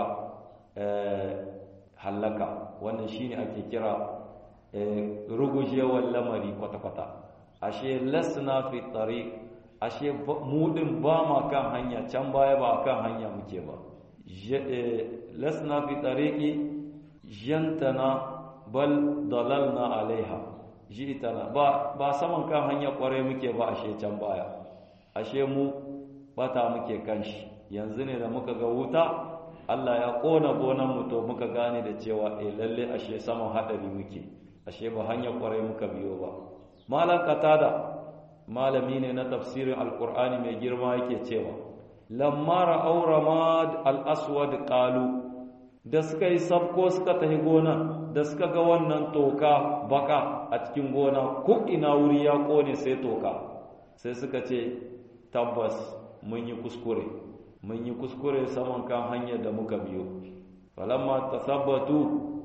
hallaka wannan shine ake kira rugujewar lamari kwata-kwata ashe lasna fi tariq ashe mudin ba ma kan hanya can baya ba kan hanya muke ba lasna fi tariqi jantana bal dalalna alaiha jitana ba ba saman kan hanya kware muke ba ashe can baya ashe mu bata muke kanshi yanzu ne da muka ga wuta Allah ya kona gonan mu to muka gane da cewa eh lalle ashe saman hadari muke ashe ba hanya kware muka biyo ba malam katada malami ne na tafsirin alqur'ani mai girma yake cewa lamma ra'aw ramad al-aswad qalu da suka yi sabko suka tafi gona da suka ga wannan toka baka a cikin gona ko ina wuri ya kone sai toka sai suka ce tabbas mun yi kuskure mun yi kuskure saman kan hanyar da muka biyo falamma tasabbatu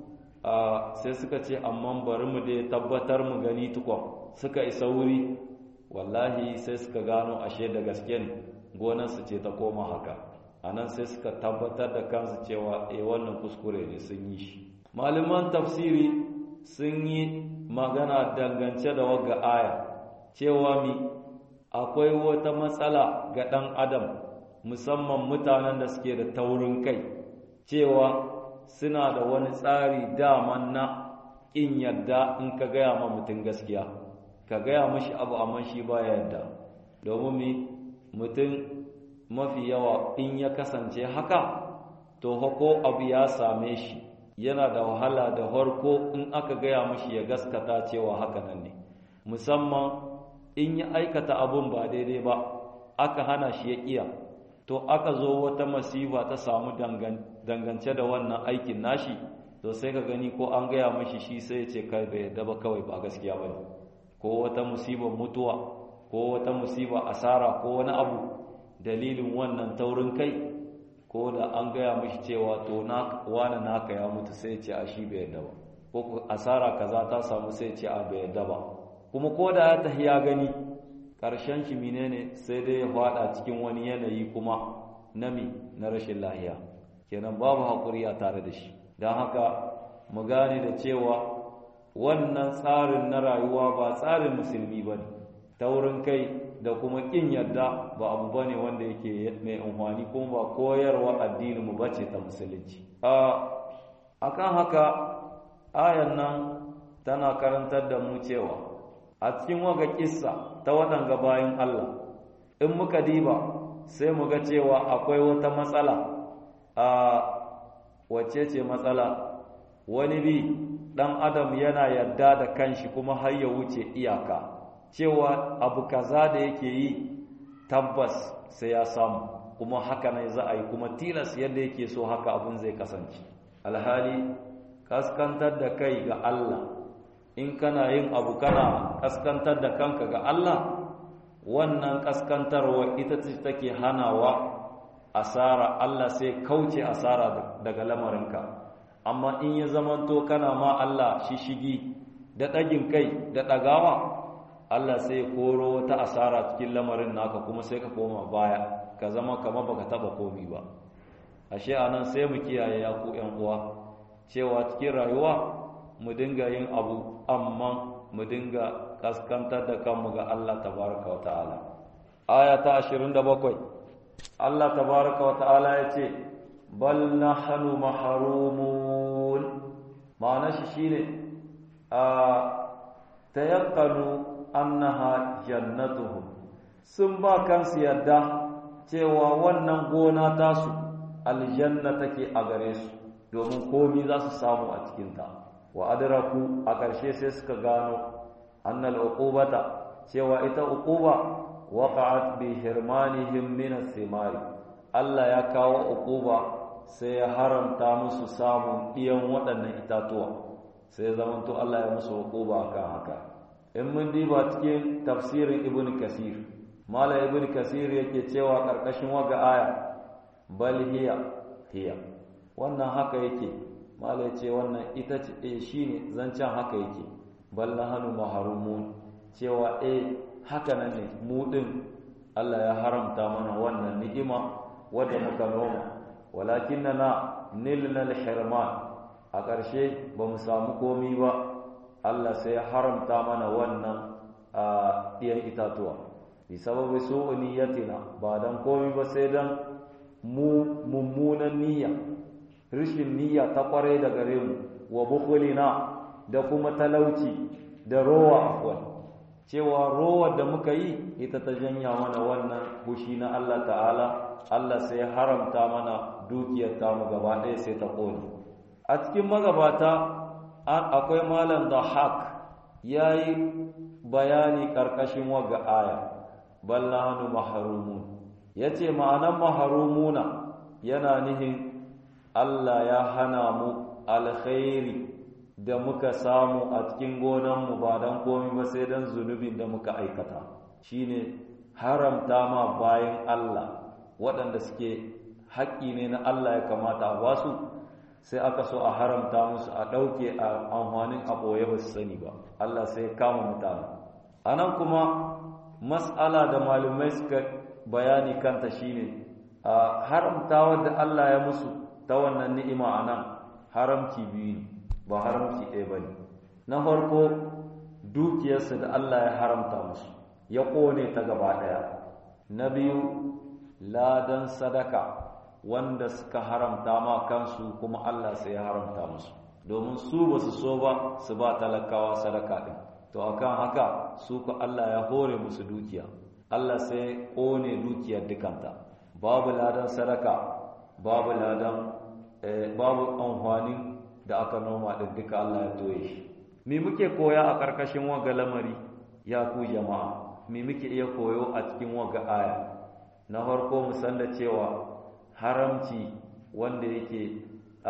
a sai suka ce amma bari mu dai tabbatar mu gani tukwa suka isa wuri wallahi sai suka gano ashe da gaske ne gonarsu ce ta koma haka anan sai suka tabbatar da kansu cewa eh wannan kuskure ne sun yi shi malaman tafsiri sun yi magana dangance da wagga aya cewa mi akwai wata matsala ga ɗan adam musamman mutanen da suke da taurin kai cewa suna da wani tsari daman na ƙin yadda in ka gaya ma mutum gaskiya ka gaya mashi abu amma shi baya yadda domin mi mutum mafi yawa in ya kasance haka to hako abu ya same shi yana da wahala da harko in aka gaya mashi ya gaskata cewa haka nan ne musamman in ya aikata abun ba daidai ba aka hana shi ya iya to aka zo wata masifa ta samu dangance da wannan aikin nashi to sai ka gani ko an gaya mashi shi sai ya ce kai bai yadda ba kawai ba gaskiya ba ne ko wata musibar mutuwa ko wata musibar asara ko wani abu dalilin wannan taurin kai ko da an gaya mashi cewa to na wani naka ya mutu sai ce a shi bai yadda ba ko asara kaza ta samu sai ce a bai yadda ba kuma ko da ya tafi ya gani ƙarshen shi menene sai dai ya fada cikin wani yanayi kuma nami na rashin lahiya kenan babu haƙuri a tare da shi don haka mu gane da cewa wannan tsarin na rayuwa ba tsarin musulmi ba ne taurin kai da kuma ƙin yarda ba abu ba ne wanda yake mai amfani kuma ba koyarwa addininmu ba ce ta musulunci a kan haka ayan nan tana karantar da mu cewa a cikin waga kissa ta waɗanga bayan Allah in muka diba sai mu ga cewa akwai wata matsala a wacce ce matsala wani bi ɗan adam yana yarda da kanshi kuma har ya wuce iyaka cewa abu kaza da yake yi tabbas sai ya samu kuma haka ne za a yi kuma tilas yadda yake so haka abun zai kasance alhali kaskantar da kai ga Allah in kana yin abu kana kaskantar da kanka ga Allah wannan kaskantarwa ita ce take hanawa asara Allah sai kauce asara daga lamarinka amma in ya zamanto kana ma Allah shishigi da ɗagin kai da ɗagawa Allah sai koro wata asara cikin lamarin naka kuma sai ka koma baya ka zama kamar baka taba komi ba ashe anan sai mu kiyaye ya ku ƴan uwa cewa cikin rayuwa mu dinga yin abu amma mu dinga kaskantar da kanmu ga Allah tabaraka wa ta'ala aya ta 27 Allah tabaraka wa ta'ala ya ce bal nahnu mahrumun ma'ana shi shine a tayaqqanu annaha jannatuhum sun ba kansu yarda cewa wannan gona tasu aljanna take a gare su domin komi za su samu a cikinta wa adraku a ƙarshe sai suka gano annal uqubata cewa ita uquba waqa'at bi hirmanihim min as-simari Allah ya kawo uquba sai ya haramta musu samun ɗiyan waɗannan itatuwa sai zamanto Allah ya musu uquba akan haka in mun diba cikin tafsirin ibn kasir mala ibn kasir yake cewa karkashin waga aya bal hiya hiya wannan haka yake mala yace wannan ita ce eh shine zancen haka yake bal nahnu mahrumun cewa eh haka nan ne mu din Allah ya haramta mana wannan ni'ima wadda muka noma walakinna nilna al-hirman a ƙarshe ba mu samu komi ba Allah sai ya haramta mana wannan a ɗiyan itatuwa bi sababi su niyyatina ba dan komi ba sai dan mu mummunan niyya rishin niyya ta kware da gare mu wa bukhulina da kuma talauci da rowa afwan cewa rowar da muka yi ita ta janya mana wannan bushi na Allah ta'ala Allah sai ya haramta mana dukiyar tamu gaba ɗaya sai ta ƙone a cikin magabata akwai malam da haq ya yi bayani ƙarƙashin waga aya balla hannu maharumun ya ce ma'anan maharumuna yana nihin Allah ya hana mu alkhairi da muka samu a cikin gonanmu ba don komi ba sai don zunubin da muka aikata shine haramta ma bayan Allah waɗanda suke haƙƙi ne na Allah ya kamata a basu sai aka so a haramta musu a ɗauke a amfanin a ɓoye ba su sani ba Allah sai ya kama mutane a nan kuma mas'ala da malumai suka bayani kanta shine a haramta da Allah ya musu ta wannan ni'ima a nan haramci biyu ne ba haramci ɗaya ba ne na farko dukiyarsu da Allah ya haramta musu ya ƙone ta gaba ɗaya na biyu ladan sadaka wanda suka haramta ma kansu kuma Allah sai ya haramta musu domin su ba su so ba su ba talakawa sadaka ɗin to akan haka su ku Allah ya hore musu dukiya Allah sai ƙone dukiyar dukanta babu ladan sadaka babu ladan babu amfani da aka noma ɗin duka Allah ya toye shi me muke koya a ƙarƙashin waga lamari ya ku jama'a me muke iya koyo a cikin waga aya na farko mu san da cewa haramci wanda yake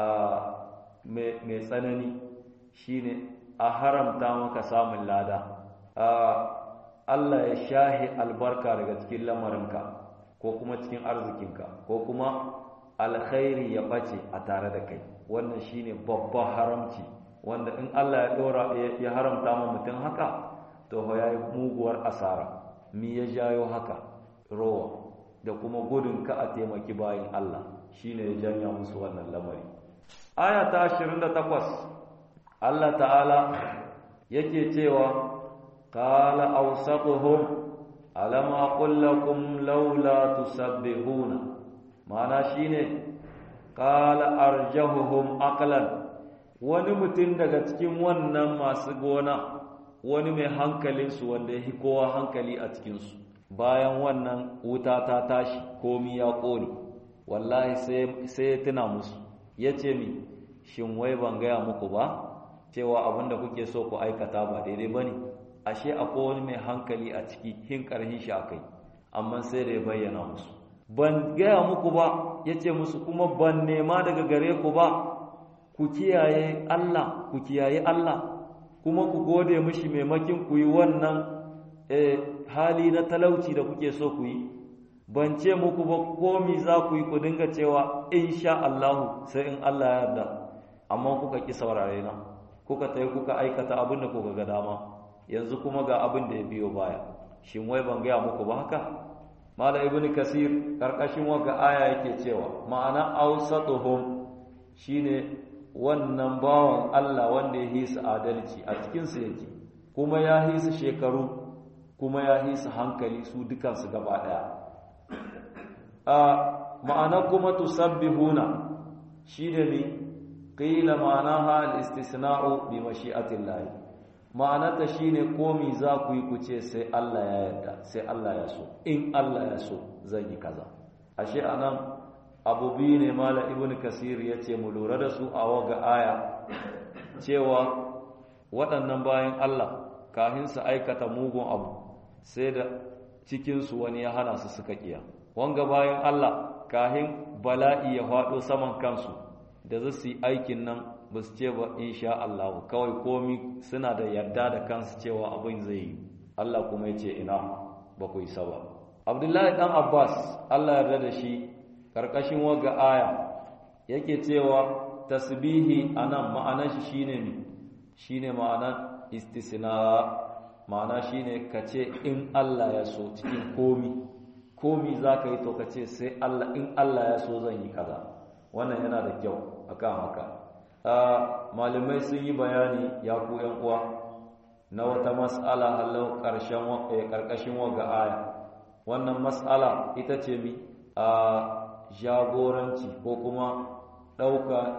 mai tsanani shine a haramta maka samun lada Allah ya shahi albarka daga cikin lamarinka ko kuma cikin arzikinka ko kuma alkhairi ya ɓace a tare da kai wannan shine babban haramci wanda in Allah ya dora ya haramta ma mutum haka to ya yi muguwar asara mi ya jayo haka rowa da kuma gudun ka a taimaki bayan Allah shine ya janya musu wannan lamari aya ta 28 Allah ta'ala yake cewa qala awsatuhum alam aqul lakum laula tusabbihuna ma'ana shine qala arjahuhum aqlan wani mutum daga cikin wannan masu gona wani mai hankalinsu wanda ya kowa hankali a cikinsu bayan wannan wuta ta tashi komi ya ƙone wallahi sai ya tuna musu ya ce mi shin wai ban gaya muku ba cewa abinda kuke so ku aikata ba daidai ba ne ashe akwai wani mai hankali a ciki hin ƙarhin shi a kai amma sai da ya bayyana musu ban gaya muku ba ya ce musu kuma ban nema daga gare ku ba ku kiyaye Allah ku kiyaye Allah kuma ku gode mishi maimakin ku yi wannan hali na talauci da kuke so ku yi ban ce muku ba komi za ku yi ku dinga cewa insha Allahu sai in Allah ya yarda amma kuka ki saurare na kuka tayi kuka aikata abin da kuka ga dama yanzu kuma ga abin da ya biyo baya shin wai ban gaya muku ba haka mala ibn kasir karkashin waka aya yake cewa ma'ana awsatuhum shine wannan bawan Allah wanda ya hisa adalci a cikin su yake kuma ya hisa shekaru kuma ya hisa hankali su dukan su gaba daya a ma'ana kuma tusabbihuna shine ne qila ma'anaha al-istisna'u bi mashi'atillah ma'anata shine komi za ku yi ku ce sai Allah ya yarda sai Allah ya so in Allah ya so zan yi kaza ashe anan abu biyu ne mala ibn kasir ya ce mu lura da su a waga aya cewa waɗannan bayan Allah kafin su aikata mugun abu sai da cikinsu wani ya hana su suka kiya wanga bayan Allah kafin bala'i ya faɗo saman kansu da za su yi aikin nan ba su ce ba insha Allah kawai komi suna da yarda da kansu cewa abin zai yi Allah kuma ya ce ina ba ku isa ba Abdullahi dan Abbas Allah yarda da shi karkashin waga aya yake cewa tasbihi anan ma'anar shi shine ne shine ma'anar istisna ma'ana shine kace in Allah ya so cikin komi komi zaka yi to kace sai Allah in Allah ya so zan yi kaza wannan yana da kyau akan haka malamai sun yi bayani ya ku yan uwa na wata mas'ala halau karshen karkashin waga aya wannan mas'ala ita ce mi a jagoranci ko kuma ɗauka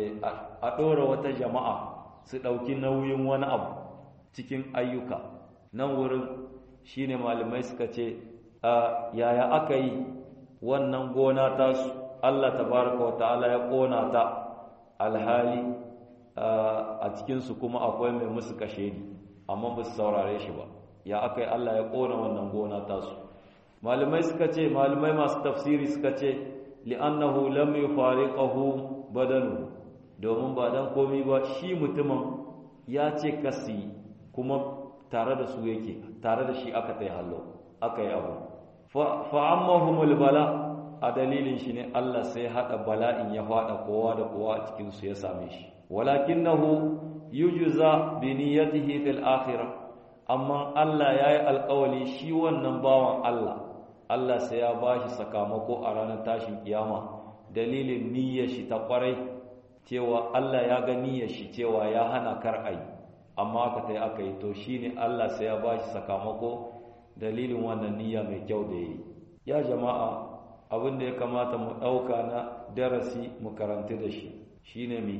a ɗora wata jama'a su ɗauki nauyin wani abu cikin ayyuka nan wurin shine malamai suka ce yaya aka yi wannan gona tasu Allah tabaraka wa ta'ala ya ƙona ta alhali a cikinsu kuma akwai mai musu kashe ni amma ba su saurare shi ba ya aka yi Allah ya ƙona wannan gona tasu malamai suka ce malamai masu tafsiri suka ce li'annahu lam yufariqahu badanu domin ba dan komi ba shi mutumin ya ce kasi kuma tare da su yake tare da shi aka tai hallo aka yi abu fa ammahumul bala a dalilin shi ne Allah sai hada bala'in ya fada kowa da kowa a cikin su ya same shi walakinahu yujza bi niyyatihi fil akhirah amma Allah yayi alƙawali shi wannan bawan Allah Allah sai ya bashi sakamako a ranar tashin kiyama dalilin niyyar shi ta kwarai cewa Allah ya ga niyyar shi cewa ya hana kar ai amma aka tai aka yi to shine Allah sai ya bashi sakamako dalilin wannan niyya mai kyau da yi ya jama'a abin da ya kamata mu ɗauka na darasi mu karanti da shi shine mi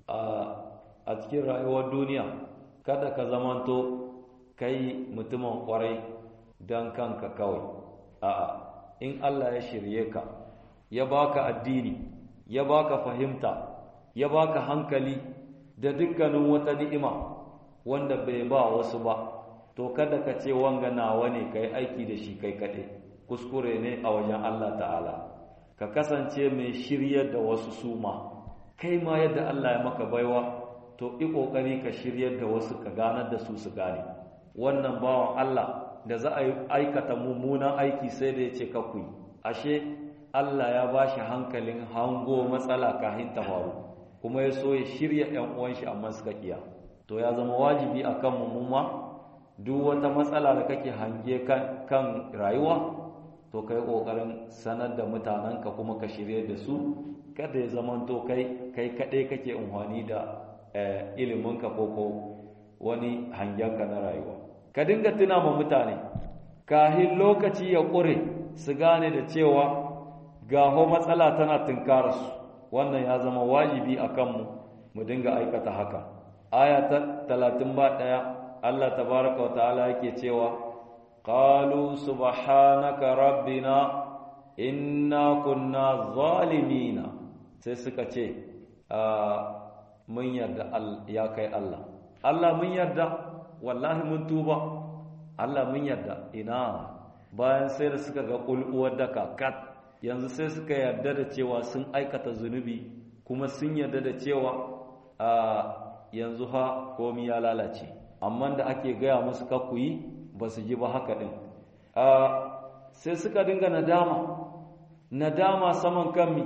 a cikin rayuwar duniya kada ka zamanto kai mutumin kwarai don kanka kawai a'a in Allah ya shirye ka ya baka addini ya baka fahimta ya baka hankali da dukkanin wata ni'ima wanda bai ba wasu ba to kada ka ce wanga nawa ne kai aiki da shi kai kaɗai kuskure ne a wajen Allah ta'ala ka kasance mai shiryar da wasu suma kai ma yadda Allah ya maka baiwa to i kokari ka shiryar da wasu ka ganar da su su gane wannan bawan Allah da za a yi aikata mummunan aiki sai da ya ce kakuyi ashe Allah ya ba shi hankalin hango matsala kahin ta faru kuma ya so ya shirya ‘yan uwan shi amma suka kiya to ya zama wajibi a kan mummuma duk wata matsala da kake hange kan rayuwa to kai ƙoƙarin sanar da mutanenka kuma ka shirya da su kada ya zama to kai kai kaɗai kake amfani da iliminka ko ko wani hangenka na rayuwa ka dinga tuna ma mutane kahin lokaci ya ƙure su gane da cewa gaho matsala tana tunkararsu wannan ya zama wajibi a kanmu mu dinga aikata haka aya ta 31 Allah tabaraka wa ta'ala yake cewa qalu subhanaka rabbina inna kunna zalimina sai suka ce mun yarda ya kai Allah Allah mun yarda wallahi mun tuba Allah mun yarda ina bayan sai da suka ga kulkuwar da kakat yanzu sai suka yarda da cewa sun aikata zunubi kuma sun yarda da cewa a yanzu ha komi ya lalace amma da ake gaya musu kakuyi ba su ji ba haka din sai suka dinga nadama nadama saman kanmi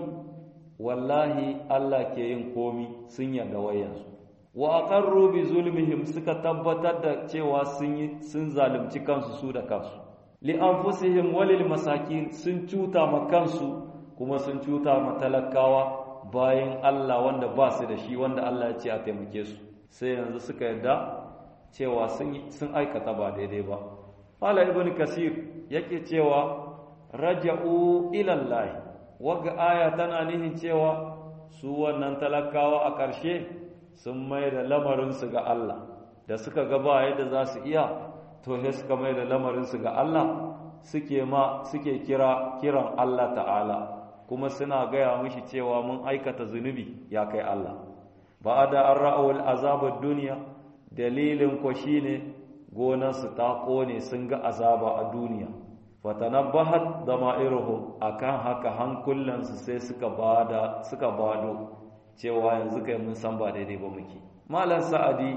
wallahi Allah ke yin komi sun yarda wayansu wa aqarru bi zulmihim suka tabbatar da cewa sun yi sun zalunci kansu su da kansu li anfusihim walil masakin sun cuta ma kansu kuma sun cuta ma talakawa bayan Allah wanda ba su da shi wanda Allah ya ce a taimake su sai yanzu suka yarda cewa sun sun aikata ba daidai ba Fala ibn Kasir yake cewa raja'u ila Allah waga aya tana nihin cewa su wannan talakawa a ƙarshe sun mai da lamarinsu ga Allah da suka ga ba yadda za su iya to sai suka mai da lamarinsu ga Allah suke ma suke kira kiran Allah ta'ala kuma suna gaya mishi cewa mun aikata zunubi ya kai Allah ba da an ra'awul azabar duniya dalilin ko shine gonarsu ta kone sun ga azaba a duniya fatanabbahat dama'iruhum akan haka hankulansu sai suka bada suka bado cewa yanzu kai mun san ba daidai ba muke malam sa'adi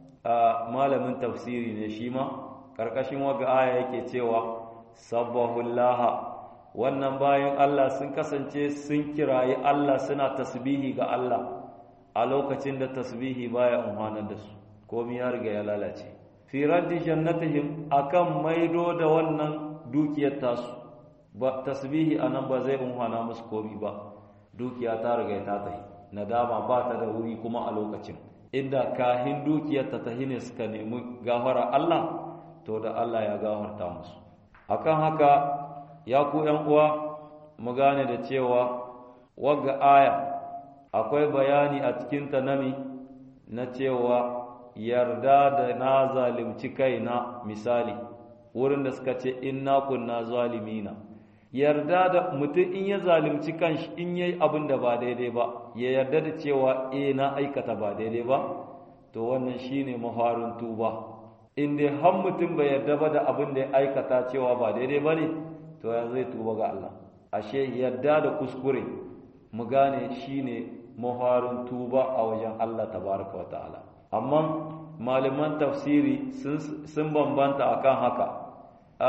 malamin tafsiri ne shi ma karkashin waga aya yake cewa sabbahullaha wannan bayan Allah sun kasance sun kirayi Allah suna tasbihi ga Allah a lokacin da tasbihi baya umhanar da su komai ya riga ya lalace fi raddi jannatihim akan maido da wannan dukiyar tasu ba tasbihi anan ba zai umhana musu komai ba dukiya ta riga ta tafi nadama ba ta da wuri kuma a lokacin inda kahin dukiyar ta tahi ne suka nemi gafara Allah to da Allah ya gafarta musu akan haka ya ku ƴan uwa mu gane da cewa wagga aya akwai bayani a cikin ta nami na cewa yarda da na zalimci kaina misali wurin da suka ce inna kunna zalimina yarda da mutum in ya zalimci kanshi in yayi abin da ba daidai ba ya yarda da cewa eh na aikata ba daidai ba to wannan shine mafarin tuba in dai har mutum bai yarda ba da abin da ya aikata cewa ba daidai ba ne to ya zai tuba ga Allah ashe yarda da kuskure mu gane shine mafarin tuba a wajen Allah tabaraka wa ta'ala amma malaman tafsiri sun bambanta akan haka a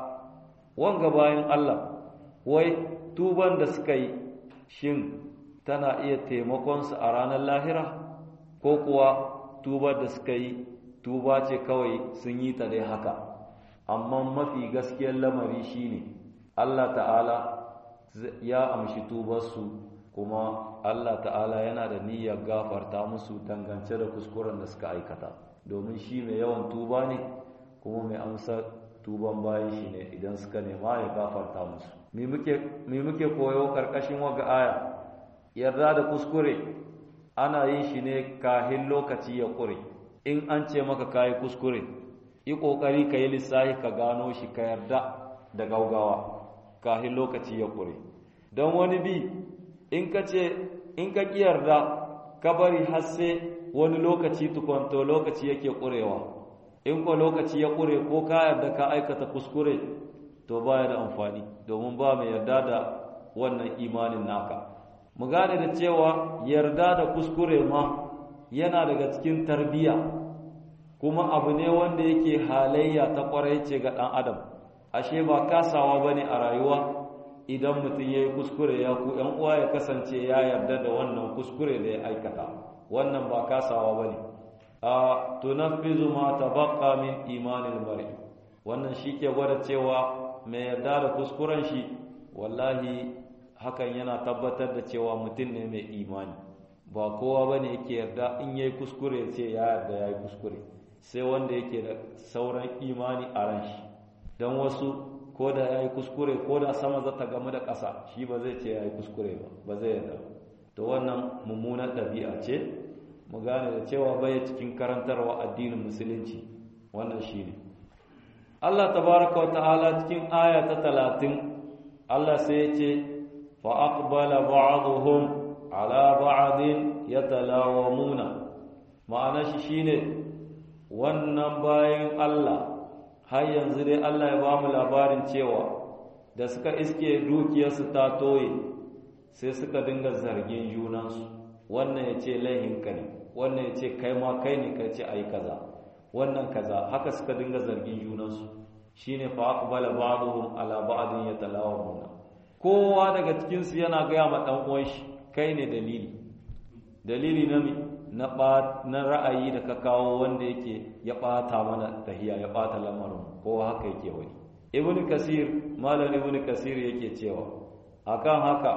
wanga bayan Allah wai tuban da suka yi shin tana iya taimakonsu a ranar lahira ko kuwa tubar da suka yi tuba ce kawai sun yi ta dai haka amma mafi gaskiyar lamari shine Allah ta'ala ya amshi tubarsu kuma Allah ta'ala yana da niyyar gafarta musu dangance da kuskuren da suka aikata domin shi mai yawan tuba ne kuma mai amsa tuban bayan shi ne idan suka nema ya gafarta musu me muke koyo karkashin waga aya yarda da kuskure ana yin shi ne kahin lokaci ya kure in an ce maka kayi kuskure yi kokari ka yi lissahi ka gano shi ka yarda da gaugawa kahin lokaci ya kure don wani bi in ka ce in ka ki yarda ka bari har sai wani lokaci tukonto lokaci yake kurewa in ko lokaci ya kure ko ka yarda ka aikata kuskure to baya da amfani domin ba mai yarda da wannan imanin naka mu gane da cewa yarda da kuskure ma yana daga cikin tarbiya kuma abu ne wanda yake halayya ta kwarai ce ga ɗan adam ashe ba kasawa bane a rayuwa idan mutum ya yi kuskure ya ku ‘yan uwa ya kasance ya yarda da wannan kuskure da ya aikata wannan ba kasawa bane a tunaffizu ma tabaqqa min imanil mar'i wannan shi ke gwada cewa mai yarda da kuskuren shi wallahi hakan yana tabbatar da cewa mutum ne mai imani ba kowa ba ne yake yarda in yayi kuskure ya ce ya yarda ya yi kuskure sai wanda yake da sauran imani a ran shi don wasu ko da ya yi kuskure ko da sama za ta gamu da ƙasa shi ba zai ce ya yi kuskure ba ba zai yarda to wannan mummunar ɗabi'a ce mu gane da cewa bai cikin karantarwa addinin musulunci wannan shine Allah tabaraka wa ta'ala cikin aya ta 30 Allah sai ya ce fa aqbala ba'dhum ala ba'din yatalawamuna ma'ana shi shine wannan bayan Allah har yanzu dai Allah ya ba mu labarin cewa da suka iske dukiyarsu ta toye sai suka dinga zargin junansu wannan ya ce laihinka ne wannan ya ce kai ma kai ne kai ce a yi kaza wannan kaza haka suka dinga zargin junansu shi ne fa aqbala ba'dhum ala ba'din yatalawamuna kowa daga cikin su yana gaya ma dan uwan shi kai ne dalili dalili na mi na na ra'ayi da ka kawo wanda yake ya bata mana tahiya ya bata lamarin kowa haka yake wani ibnu kasir malam ibnu kasir yake cewa akan haka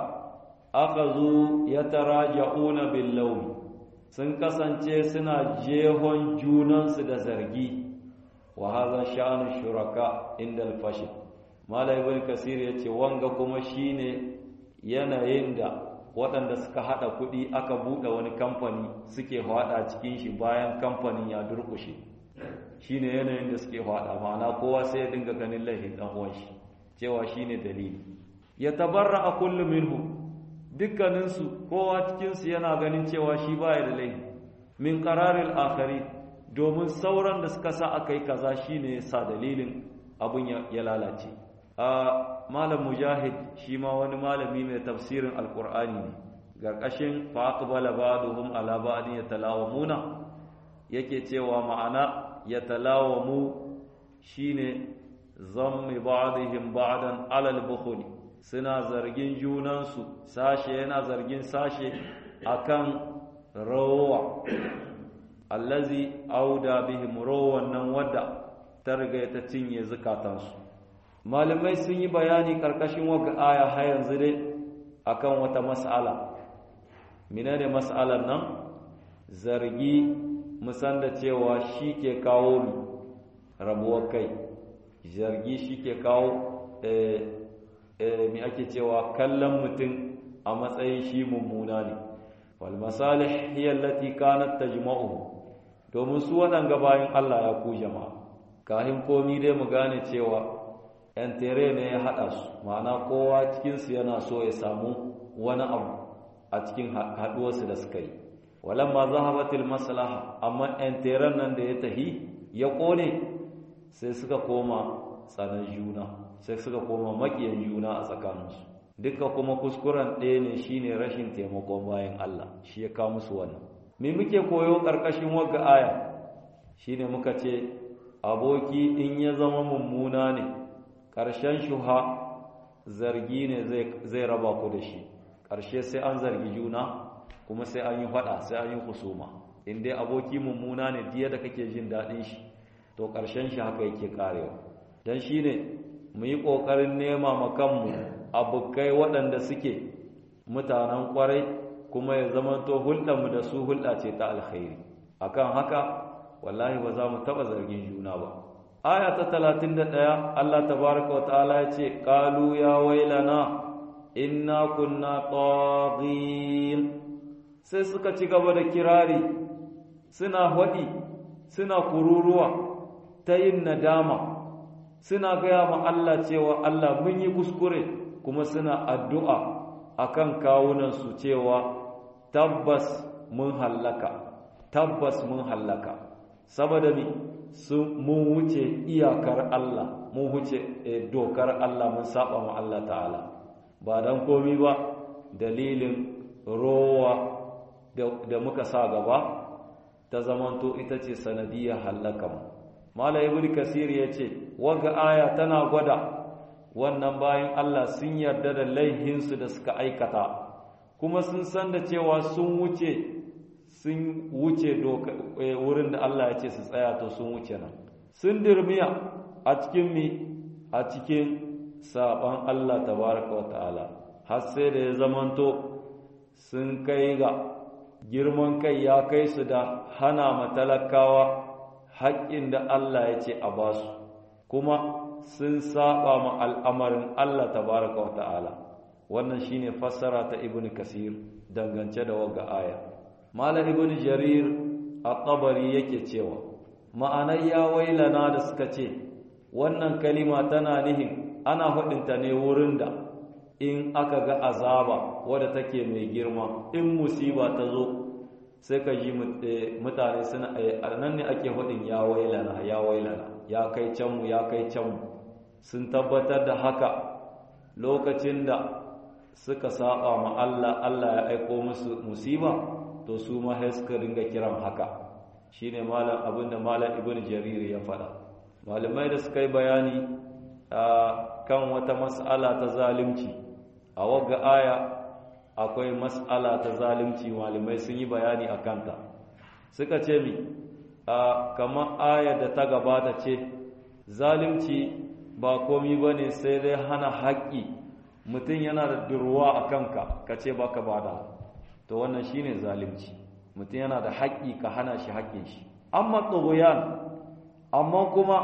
akazu yataraja'una bil lawm sun kasance suna jehon junansu da zargi wa hadha sha'anu shuraka inda al-fashil malam ibnu kasir yace wanga kuma shine yanayin da waɗanda suka haɗa kuɗi aka buɗe wani kamfani suke haɗa cikin shi bayan kamfanin ya durƙushe shine yanayin da suke haɗa ma'ana kowa sai ya dinga ganin laifin ɗan uwan shi cewa shine dalili ya tabarra a kullu minhu dukkaninsu kowa cikinsu yana ganin cewa shi baya da laifi min qararil akhari domin sauran da suka sa aka yi kaza shine ya sa dalilin abun ya lalace a malam mujahid shi ma wani malami mai tafsirin alkur'ani ne garkashin fa aqbala ba'dhum ala ba'din yatalawamuna yake cewa ma'ana yatalawamu shine zammi ba'dihim ba'dan ala al-bukhli suna zargin junansu sashe yana zargin sashe akan rawa allazi auda bihim rawan nan wadda ta riga ta cinye zukatansu malamai sun yi bayani karkashin waka aya har yanzu dai akan wata mas'ala menene mas'alar nan zargi musan da cewa shi ke kawo mu rabuwar kai zargi shi ke kawo mi ake cewa kallon mutum a matsayin shi mummuna ne wal masalih hiya allati kanat tajma'u domin su waɗanga bayan Allah ya ku jama'a kahin komi dai mu gane cewa ‘yan tere ne ya haɗa su ma'ana kowa cikinsu yana so ya samu wani abu a cikin haɗuwarsu da suka yi walan ma zahabatil maslaha amma ‘yan teren nan da ya tahi ya ƙone sai suka koma tsanan juna sai suka koma maƙiyan juna a tsakaninsu duka kuma kuskuren ɗaya ne shine rashin taimakon bayan Allah shi ya kawo musu wannan me muke koyo ƙarƙashin wagga aya shine muka ce aboki in ya zama mummuna ne ƙarshen shuha zargi ne zai raba ku da shi ƙarshe sai an zargi juna kuma sai an yi faɗa sai an yi kusuma in dai aboki mummuna ne diya da kake jin daɗin shi to ƙarshen shi haka yake ƙarewa don shi ne mu yi ƙoƙarin nema makanmu abokai waɗanda suke mutanen ƙwarai kuma ya zamanto hulɗarmu da su hulɗa ce ta alkhairi akan haka wallahi ba za mu taɓa zargin juna ba aya ta talatin da ɗaya Allah tabaraka wa ta'ala ya ce ƙalu ya wailana inna kunna taghin sai suka ci gaba da kirari suna haɗi suna kururuwa ta yin nadama suna gaya ma Allah cewa Allah mun yi kuskure kuma suna addu'a akan kawunansu cewa tabbas mun hallaka tabbas mun hallaka saboda mi sun mun wuce iyakar Allah mun wuce dokar Allah mun saba ma Allah ta'ala ba dan komi ba dalilin rowa da muka sa gaba ta zamanto ita ce sanadiyar hallakan mala ibn kasir ya ce waga aya tana gwada wannan bayan Allah sun yarda da laihinsu da suka aikata kuma sun san da cewa sun wuce sun wuce wurin da Allah ya ce su tsaya to sun wuce nan sun dirmiya a cikin mi a cikin saban Allah tabaraka wa ta'ala har sai da ya zamanto sun kai ga girman kai ya kai su da hana matalakawa haƙƙin da Allah ya ce a basu kuma sun saba ma al'amarin Allah tabaraka wa ta'ala wannan shine fassara ta ibn kasir dangance da waga aya malam ibn jarir at-tabari yake cewa ma'anar ya wailana da suka ce wannan kalima tana nihin ana hudinta ne wurin da in aka ga azaba wadda take mai girma in musiba ta zo sai ka ji mutane suna nan ne ake hudin ya wailana ya wailana ya kai canmu ya kai canmu sun tabbatar da haka lokacin da suka saba ma Allah Allah ya aiko musu musiba to su ma sai suka ringa kiran haka shine malam abinda malam ibnu jarir ya faɗa malamai da suka yi bayani kan wata mas'ala ta zalunci a wagga aya akwai mas'ala ta zalunci malamai sun yi bayani a kanta suka ce mi kamar aya da ta gabata ce zalunci ba komi ba ne sai dai hana haƙƙi mutum yana da durwa a kanka ka ce ba ka bada to wannan shine zalunci mutum yana da haƙƙi ka hana shi haƙƙin shi amma tsogoyan amma kuma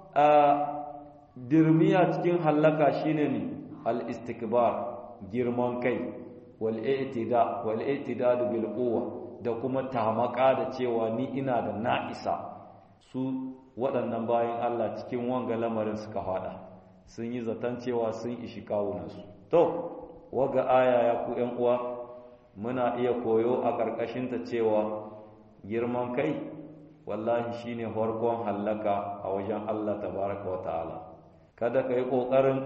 dirmiya cikin hallaka shine ne al-istikbar girman kai wal i'tida wal i'tidad bil quwwa da kuma tamaka da cewa ni ina da na'isa su waɗannan bayan Allah cikin wanga lamarin suka fada sun yi zaton cewa sun ishi kawunansu to waga aya ya ku ƴan uwa muna iya koyo a ƙarƙashinta cewa girman kai wallahi shine farkon hallaka a wajen Allah tabaraka wa ta'ala kada ka yi ƙoƙarin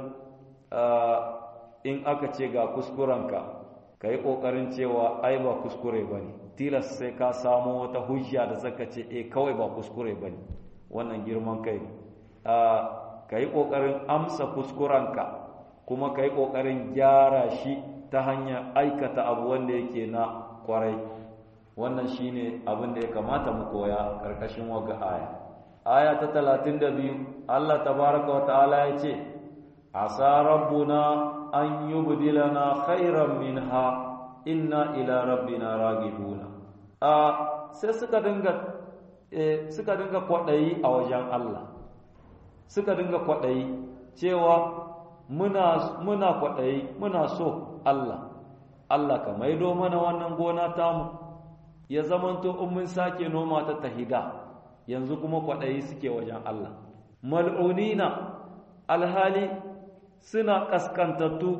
in aka ce ga kuskurenka ka yi ƙoƙarin cewa ai ba kuskure ba ne tilas sai ka samo wata hujja da zaka ce e kawai ba kuskure ba ne wannan girman kai ka yi ƙoƙarin amsa kuskurenka kuma ka yi ƙoƙarin gyara shi ta hanyar aikata abu wanda yake na kwarai wannan shine abin da ya kamata mu koya ƙarƙashin waga aya aya ta talatin da biyu Allah tabaraka wa ta'ala ya ce asa rabbuna an yubdilana khairan minha inna ila rabbina ragibuna a sai suka dinga suka dinga kwadayi a wajen Allah suka dinga kwadayi cewa muna muna kwadayi muna so Allah Allah ka maido mana wannan gona tamu ya zamanto in mun sake noma ta tahida yanzu kuma kwaɗayi suke wajen Allah mal'unina alhali suna ƙaskantattu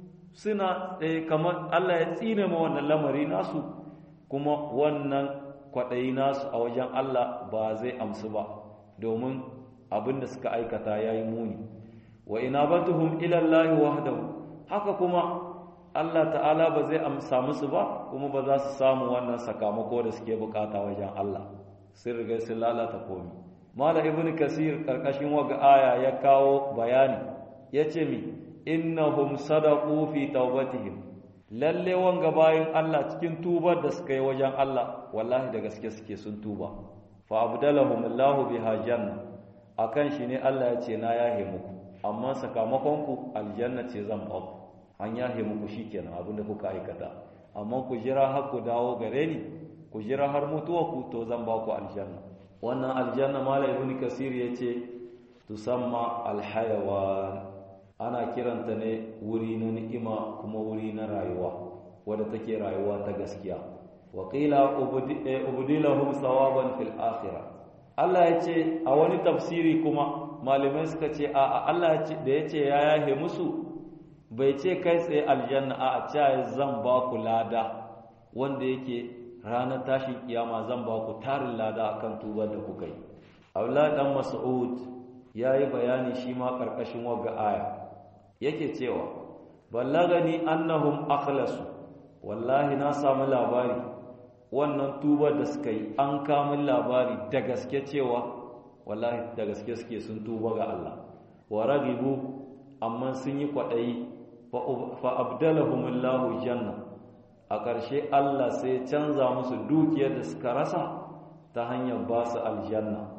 suna kamar Allah ya tsine ma wannan lamari nasu kuma wannan kwaɗayi nasu a wajen Allah ba zai amsu ba domin abin da suka aikata ya yi muni wa ina batuhum ilallahi wahdahu haka kuma Allah ta'ala ba zai amsa musu ba kuma ba za su samu wannan sakamako da suke bukata wajen Allah sun riga sun lalata komi mala ibnu kasir karkashin waga aya ya kawo bayani yace mi innahum sadaqu fi tawbatihim lalle wanga bayin Allah cikin tubar da suka yi wajen Allah wallahi da gaske suke sun tuba fa abdalahum Allahu biha janna akan shi ne Allah ya ce na yahe muku amma sakamakon ku aljanna ce zan ba ku an yahe muku shikenan abinda kuka aikata amma ku jira har ku dawo gare ni ku jira har mutuwa ku to zan ba ku aljanna wannan aljanna mala ibn kasir yace tusamma alhayawan ana kiranta ne wuri na ni'ima kuma wuri na rayuwa wadda take rayuwa ta gaskiya wa qila ubdilahum sawaban fil akhirah Allah ya ce a wani tafsiri kuma malamai suka ce a Allah da ya ce ya yahe musu bai ce kai tsaye aljanna a a zan ba ku lada wanda yake ranar tashin kiyama zan ba ku tarin lada akan tubar da kuka yi Abdullahi dan Mas'ud yayi bayani shi ma karkashin wagga aya yake cewa ballagani annahum akhlasu wallahi na samu labari wannan tubar da suka yi an kamun labari da gaske cewa wallahi da gaske suke sun tuba ga Allah wa ragibu amma sun yi kwaɗayi fa abdalahumullahu janna a ƙarshe Allah sai canza musu dukiyar da suka rasa ta hanyar ba su aljanna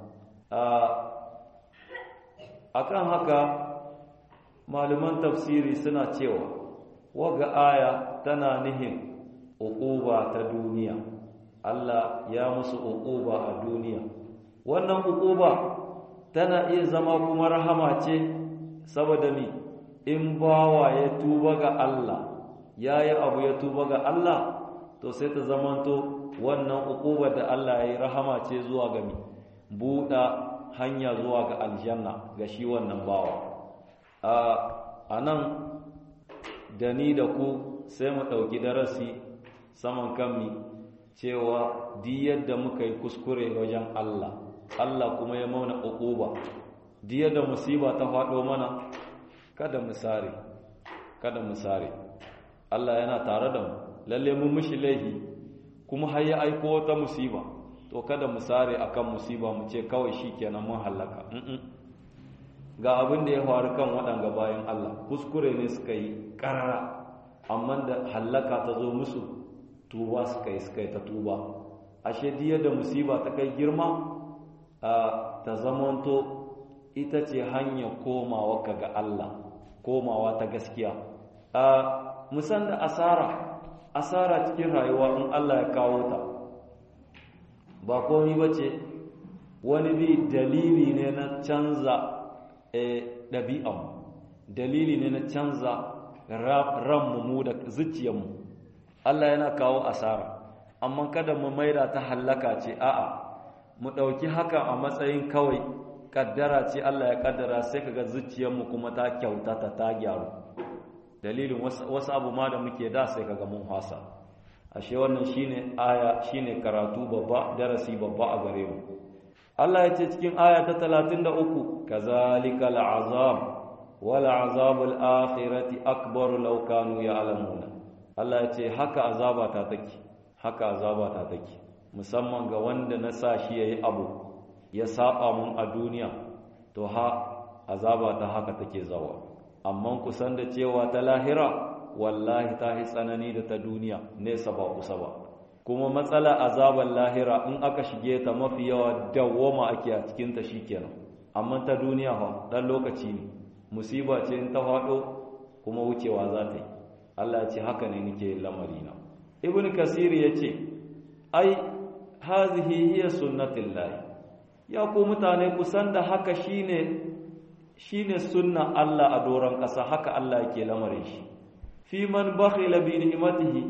a kan haka malaman tafsiri suna cewa waga aya tana nihin uquba ta duniya Allah ya musu uquba a duniya wannan uquba tana iya zama kuma rahama ce saboda mi in bawa ya tuba ga Allah yayi abu ya tuba ga Allah to sai ta zamanto wannan uqubar da Allah ya yi rahama ce zuwa ga mi buɗa hanya zuwa ga aljanna ga shi wannan bawa a nan da ni da ku sai mu ɗauki darasi saman kanmi cewa di yadda muka yi kuskure wajen Allah Allah kuma ya mauna uquba di yadda musiba ta faɗo mana kada mu sare kada mu sare Allah yana tare da mu lalle mun mishi laifi kuma har ya aiko wata musiba to kada mu sare akan musiba mu ce kawai shikenan mun halaka ga abin da ya faru kan waɗanga bayan Allah kuskure ne suka yi ƙarara amma da hallaka ta zo musu tuba suka yi suka yi ta tuba ashe diya da musiba ta kai girma ta zamanto ita ce hanyar komawa ka ga Allah komawa ta gaskiya musan da asara asara cikin rayuwa in Allah ya kawo ta ba komi ba ce wani bi dalili ne na canza ɗabi'anmu dalili ne na canza ranmu mu da zuciyarmu Allah yana kawo asara amma kada mu maida ta hallaka ce a'a mu ɗauki haka a matsayin kawai kaddara ce Allah ya kaddara sai kaga zuciyarmu kuma ta kyautata ta gyaru dalilin wasu abu ma da muke da sai kaga mun hasa ashe wannan shine aya shine karatu babba darasi babba a gare mu Allah ya ce cikin aya ta 33 kazalikal azab wal azabul akhirati akbar law kanu ya'lamuna Allah ya ce haka azaba ta take haka azaba ta take musamman ga wanda na sa shi yayi abu ya saba mun a duniya to ha azaba ta haka take zawa amma kusan da cewa ta lahira wallahi ta yi tsanani da ta duniya nesa ba kusa ba kuma matsala azabar lahira in aka shige ta mafi yawa dawwama ake a cikin ta shikenan amma ta duniya fa dan lokaci ne musiba ce in ta faɗo kuma wucewa za ta yi Allah ya ce haka ne nake lamarina ibn kasir ya ce ai hazihi hiya sunnatullahi ya ku mutane kusan da haka shine shine sunna Allah a doron ƙasa haka Allah yake lamarin shi fi man bakhila bi ni'matihi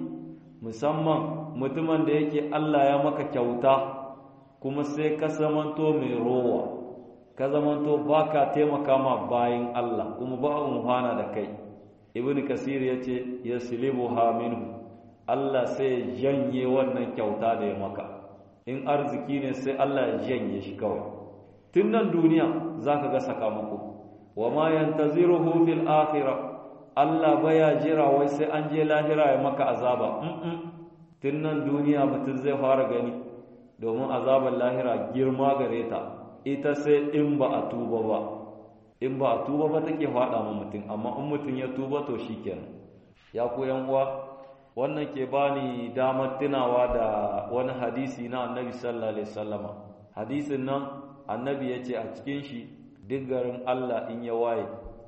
musamman mutumin da yake Allah ya maka kyauta kuma sai ka zamanto mai rowa ka zamanto baka taimaka ma bayin Allah kuma ba umhana da kai ibn kasir yace yaslibuha minhu Allah sai janye wannan kyauta da ya maka in arziki ne sai Allah ya janye shi kawai tun nan duniya zaka ga sakamako wa ma yantaziruhu fil akhirah Allah baya jira wai sai an je lahira ya maka azaba tun nan duniya mutum zai fara gani domin azabar lahira girma gare ta ita sai in ba a tuba ba in ba a tuba ba take faɗa ma mutum amma in mutum ya tuba to shikenan ya ku yan uwa wannan ke bani damar tunawa da wani hadisi na annabi sallallahu alaihi wasallama hadisin nan annabi ya ce a cikin shi duk garin Allah in ya waye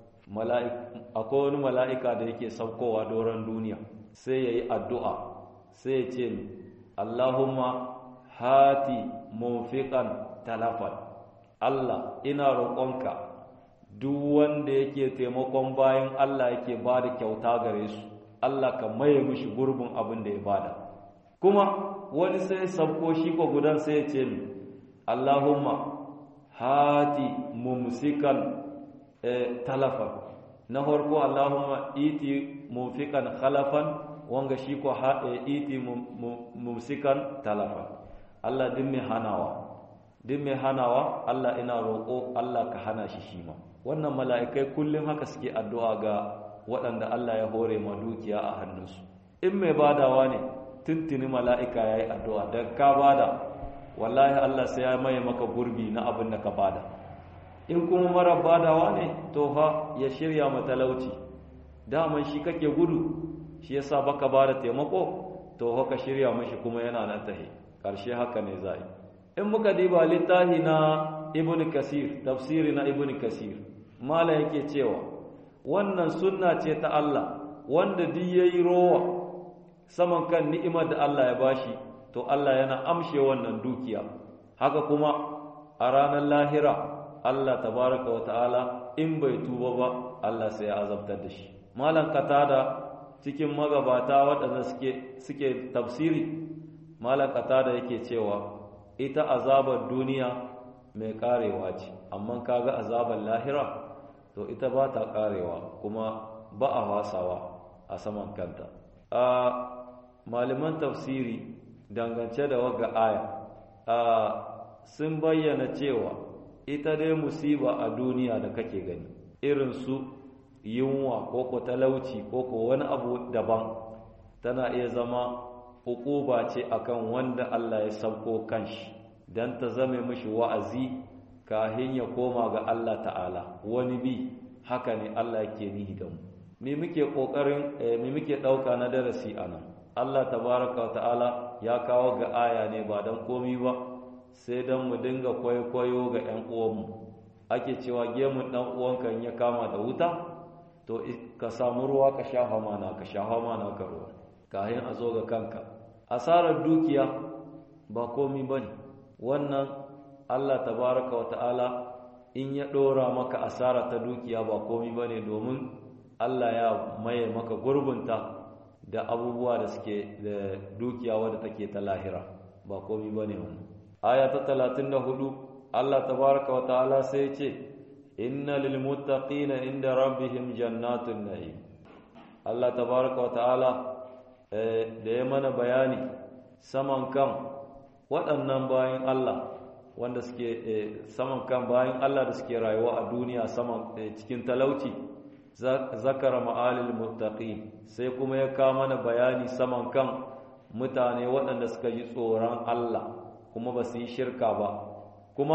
akwai wani mala'ika da yake saukowa doron duniya sai ya yi addu'a sai ya ce Allahumma hati munfiqan talafan Allah ina roƙonka duk wanda yake taimakon bayan Allah yake ba da kyauta gare su Allah ka maye mishi gurbin abin da ya bada kuma wani sai sabko shi ko gudan sai ya ce Allahumma hati mumsikan talafan na farko Allahumma iti mumfikan khalafan wanga shi ko iti mumsikan talafan Allah din mai hanawa din mai hanawa Allah ina roƙo Allah ka hana shi shi ma wannan mala'ikai kullum haka suke addu'a ga waɗanda Allah ya hore ma dukiya a hannunsu in mai badawa ne tuntuni mala'ika ya yi addu'a da ka bada wallahi Allah sai ya maye maka gurbi na abin da ka bada in kuma mara badawa ne to fa ya shirya matalauci daman shi kake gudu shi yasa baka bada taimako to fa ka shirya mashi kuma yana nan tahi ƙarshe haka ne za in muka diba littafi na ibn kasir tafsiri na ibn kasir mala yake cewa wannan sunna ce ta Allah wanda duk yayi rowa saman kan ni'imar da Allah ya bashi to Allah yana amshe wannan dukiya haka kuma a ranar lahira Allah tabaraka wa ta'ala in bai tuba ba Allah sai ya azabtar da shi malam katada cikin magabata waɗanda suke suke tafsiri malakata da yake cewa ita azabar duniya mai karewa ce amma kaga azabar lahira to ita ba ta karewa kuma ba a wasawa a saman kanta a malaman tafsiri dangance da waga aya a sun bayyana cewa ita dai musiba a duniya da kake gani irin su yunwa ko ko talauci ko ko wani abu daban tana iya zama hukuba ce akan wanda Allah ya sauko kanshi dan ta zame mishi wa'azi kahin ya koma ga Allah ta'ala wani bi haka ne Allah yake nihi da mu me muke kokarin me muke dauka na darasi anan Allah tabaraka ta'ala ya kawo ga aya ne ba dan komi ba sai dan mu dinga kwaikwayo ga ƴan uwanmu ake cewa gemun dan uwanka in ya kama da wuta to ka samu ruwa ka shafa mana ka shafa mana ka ruwa kayan a zo ga kanka asarar dukiya ba komi bane wannan Allah tabaraka wa ta'ala in ya dora maka asara ta dukiya ba komi bane domin Allah ya maye maka gurbunta da abubuwa da suke da dukiya wadda take ta lahira ba komi bane wannan aya ta 34 Allah tabaraka wa ta'ala sai ce inna lil muttaqina inda rabbihim jannatun na'im Allah tabaraka wa ta'ala da ya mana bayani saman kan waɗannan bayan Allah wanda suke saman kan bayan Allah da suke rayuwa a duniya saman cikin talauci zakara ma'alil muttaqin sai kuma ya kawo mana bayani saman kan mutane waɗanda suka yi tsoron Allah kuma ba su yi shirka ba kuma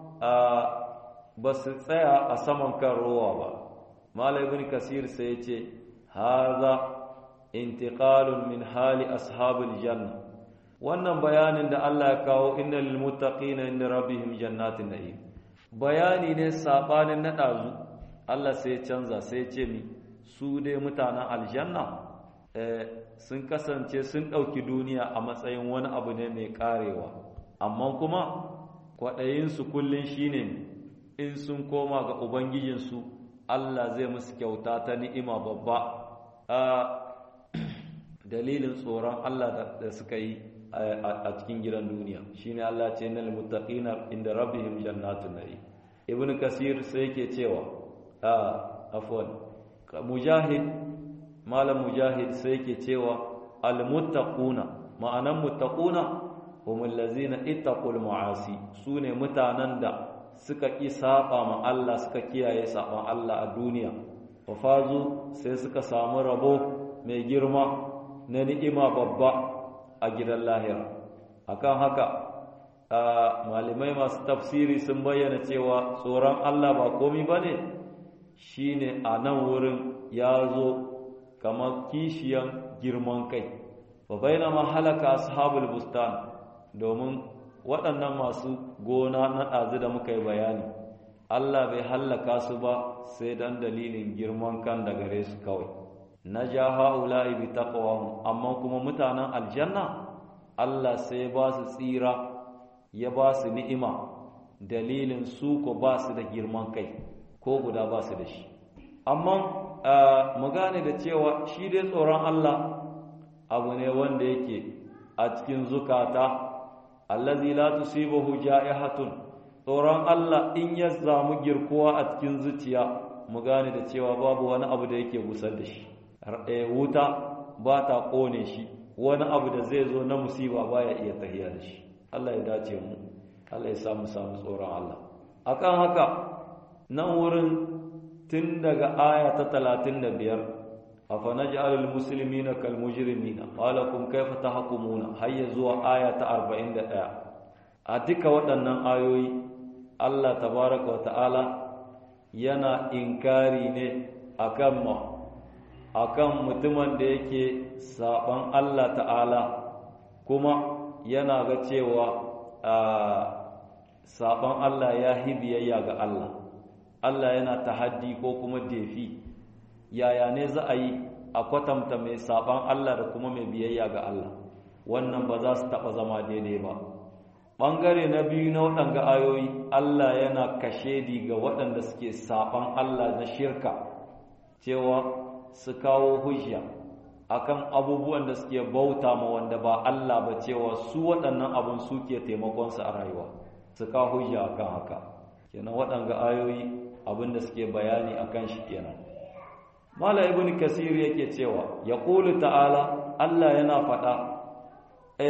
ba su tsaya a saman kan rowa ba malai ibn kasir sai ya ce haza intiqalun min hali ashabul janna wannan bayanin da Allah ya kawo innal lil muttaqina inda rabbihim jannatin na'im bayani ne sabanin na dazu Allah sai ya canza sai ya ce mi su dai mutanen aljanna sun kasance sun ɗauki duniya a matsayin wani abu ne mai karewa amma kuma kwaɗayinsu kullum shine in sun koma ga ubangijinsu Allah zai musu kyauta ta ni'ima babba a dalilin tsoron Allah da suka yi a cikin gidan duniya shine Allah ce innal muttaqina inda rabbihim jannatun na'im ibn kasir sai yake cewa a afwan mujahid malam mujahid sai yake cewa al muttaquna ma'anan muttaquna humul ladzina ittaqul ma'asi sune mutanen da suka ƙi saba ma Allah suka kiyaye saban Allah a duniya wa fazu sai suka samu rabo mai girma na ni'ima babba a gidan lahira akan haka malamai masu tafsiri sun bayyana cewa tsoron Allah ba komi bane shine a nan wurin ya zo kamar kishiyan girman kai fa bainama halaka ashabul bustan domin waɗannan masu gona na ɗazu da muka yi bayani Allah bai hallaka su ba sai dan dalilin girman kan da gare su kawai na ja ha'ula'i bi taqwahum amma kuma mutanen aljanna Allah sai ba su tsira ya ba su ni'ima dalilin su ko ba su da girman kai ko guda ba su da shi amma mu gane da cewa shi dai tsoron Allah abu ne wanda yake a cikin zukata allazi la tusibuhu ja'ihatun tsoron Allah in ya zamu girkuwa a cikin zuciya mu gane da cewa babu wani abu da yake busar da shi wuta ba ta kone shi wani abu da zai zo na musiba baya iya tahiya da shi Allah ya dace mu Allah ya samu samu tsoron Allah akan haka nan wurin tun daga aya ta 35 afanaj'alul muslimina kal mujrimina qalakum kayfa tahkumuna hayya zuwa aya ta 41 a duka waɗannan ayoyi Allah tabaaraka wa ta'ala yana inkari ne akan ma akan mutumin da yake saban Allah ta'ala kuma yana ga cewa saban Allah ya hibiyayya ga Allah Allah yana tahaddi ko kuma defi yaya ne za a yi a kwatanta mai saban Allah da kuma mai biyayya ga Allah wannan ba za su taɓa zama daidai ba ɓangare na biyu na waɗanga ayoyi Allah yana kashedi ga waɗanda suke saban Allah na shirka cewa su kawo hujja akan abubuwan da suke bauta ma wanda ba Allah ba cewa su waɗannan abun suke taimakonsu a rayuwa su ka hujja akan haka kenan waɗanga ayoyi abin da suke bayani akan shi kenan mala ibn kasir yake cewa ya ƙulu ta'ala Allah yana faɗa e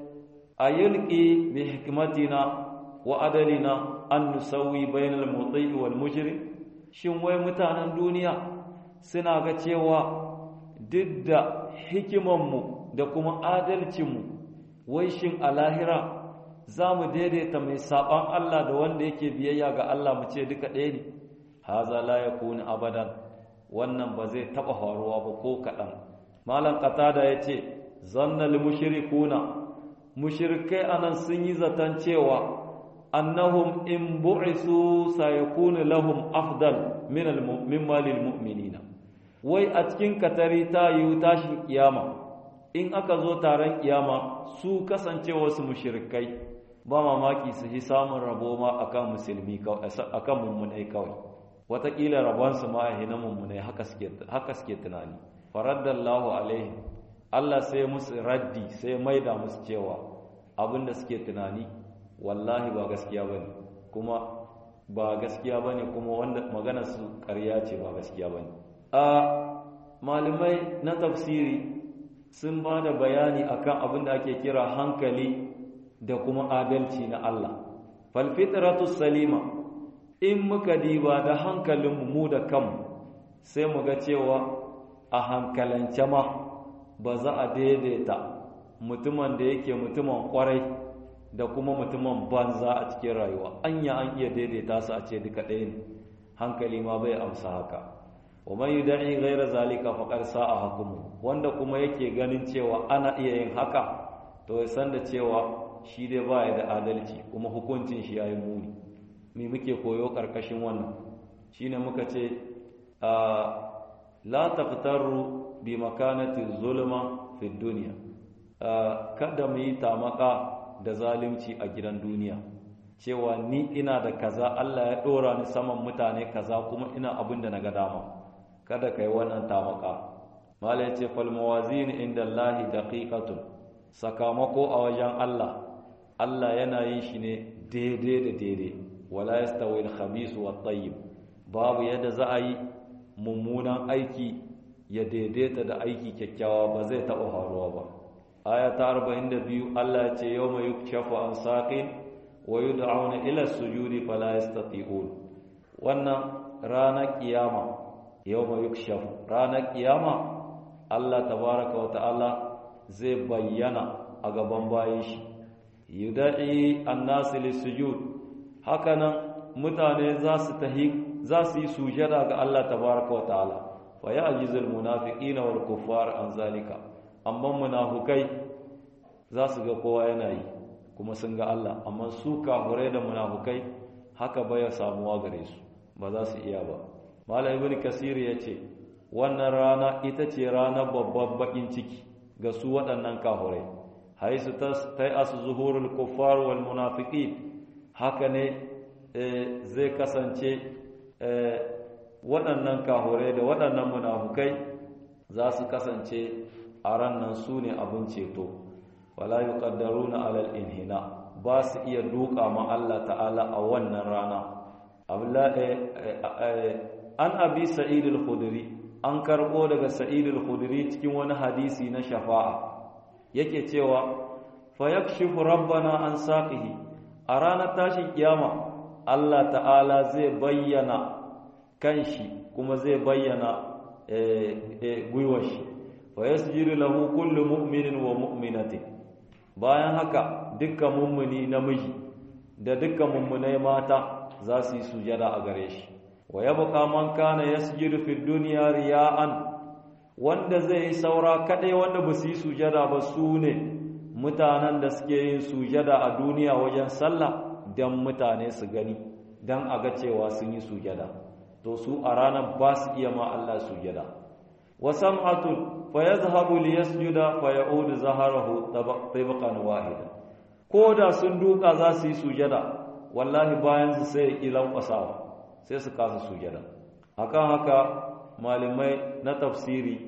ayulqi bi hikmatina wa adalina an nusawi bainal muti wal mujrim shin wai mutanen duniya suna ga cewa duk da hikimanmu da kuma adalcinmu wai shin a lahira za mu daidaita mai saɓan Allah da wanda yake biyayya ga Allah mu ce duka ɗaya ne haza la yakunu abadan wannan ba zai taɓa faruwa ba ko kaɗan malam qatada ya ce zannal mushrikuna mushrikai anan sun yi zaton cewa annahum in bu'isu sayakunu lahum afdal min mimma lil mu'minina wai a cikin katari ta yi tashin kiyama in aka zo taron kiyama su kasancewa su mushrikai ba mamaki su yi samun rabo ma akan musulmi akan mummunai kawai watakila rabonsu ma a hina mummunai haka suke tunani faraddallahu alaihim Allah sai musu raddi sai maida musu cewa abinda suke tunani wallahi ba gaskiya bane kuma ba gaskiya bane kuma wanda magana su ƙarya ce ba gaskiya bane a malamai na tafsiri sun ba da bayani akan abin da ake kira hankali da kuma adalci na Allah falfitratu salima in muka diba da hankalinmu mu da kanmu sai mu ga cewa a hankalance ma ba za a daidaita mutumin da yake mutumin kwarai da kuma mutumin banza a cikin rayuwa anya an iya daidaita su a ce duka ɗaya ne hankali ma bai amsa haka wa man yud'i ghayra zalika faqad sa'a hukumu wanda kuma yake ganin cewa ana iya yin haka to ya san da cewa shi dai baya da adalci kuma hukuncin shi yayi muni me muke koyo karkashin wannan shine muka ce la taqtaru bi makanati zulma fi dunya kada mu yi tamaka da zalunci a gidan duniya cewa ni ina da kaza Allah ya dora ni saman mutane kaza kuma ina abin da naga dama kada kai wannan tamaka mala yace fal mawazin inda Allah daqiqatun sakamako a wajen Allah Allah yana yin shi ne daidai da daidai wala yastawi al-khabith wat tayyib babu yadda za a yi mummunan aiki ya daidaita da aiki kyakkyawa ba zai taɓa faruwa ba aya ta 42 Allah ya ce yawma yukshafu an saqin wa yud'auna ila sujudi fala yastati'un wannan ranar kiyama yawma yukshafu ranar kiyama Allah tabaraka wa ta'ala zai bayyana a gaban bayin shi yudai annas lisujud hakanan mutane za su tahi za su yi sujada ga Allah tabaraka wa ta'ala fa ya'jizul munafiqina wal kuffar an zalika amma munafukai za su ga kowa yana yi kuma sun ga Allah amma su kafurai da munafukai haka baya samuwa gare su ba za su iya ba malam ibn kasir ya ce wannan rana ita ce ranar babban bakin ciki ga su waɗannan kafurai haisu ta yi asu zuhurul kuffar wal munafiqin haka ne zai kasance waɗannan kafurai da waɗannan munafukai za su kasance a rannan su ne abin ceto wala yuqaddaruna alal inhina ba su iya duka ma Allah ta'ala a wannan rana an abi sa'id al-khudri an karbo daga sa'id al-khudri cikin wani hadisi na shafa'a yake cewa fa yakshifu rabbana an saqihi a ranar tashin kiyama Allah ta'ala zai bayyana kanshi kuma zai bayyana gwiwar shi fa yasjudu lahu kullu mu'minin wa mu'minatin bayan haka dukkan mummuni namiji da dukkan mummunai mata za su yi sujada a gare shi wa yabqa man kana yasjudu fi dunya riya'an wanda zai yi saura kadai wanda ba su yi sujada ba su ne mutanen da suke yin sujada a duniya wajen sallah dan mutane su gani dan a ga cewa sun yi sujada to su a ranar ba su iya ma Allah sujada wa sam'atun fa yazhabu li yasjuda fa ya'udu zaharahu tabaqan wahida ko da sun duka za su yi sujada wallahi bayan su sai ilan kwasawa sai su kasa sujada akan haka malamai na tafsiri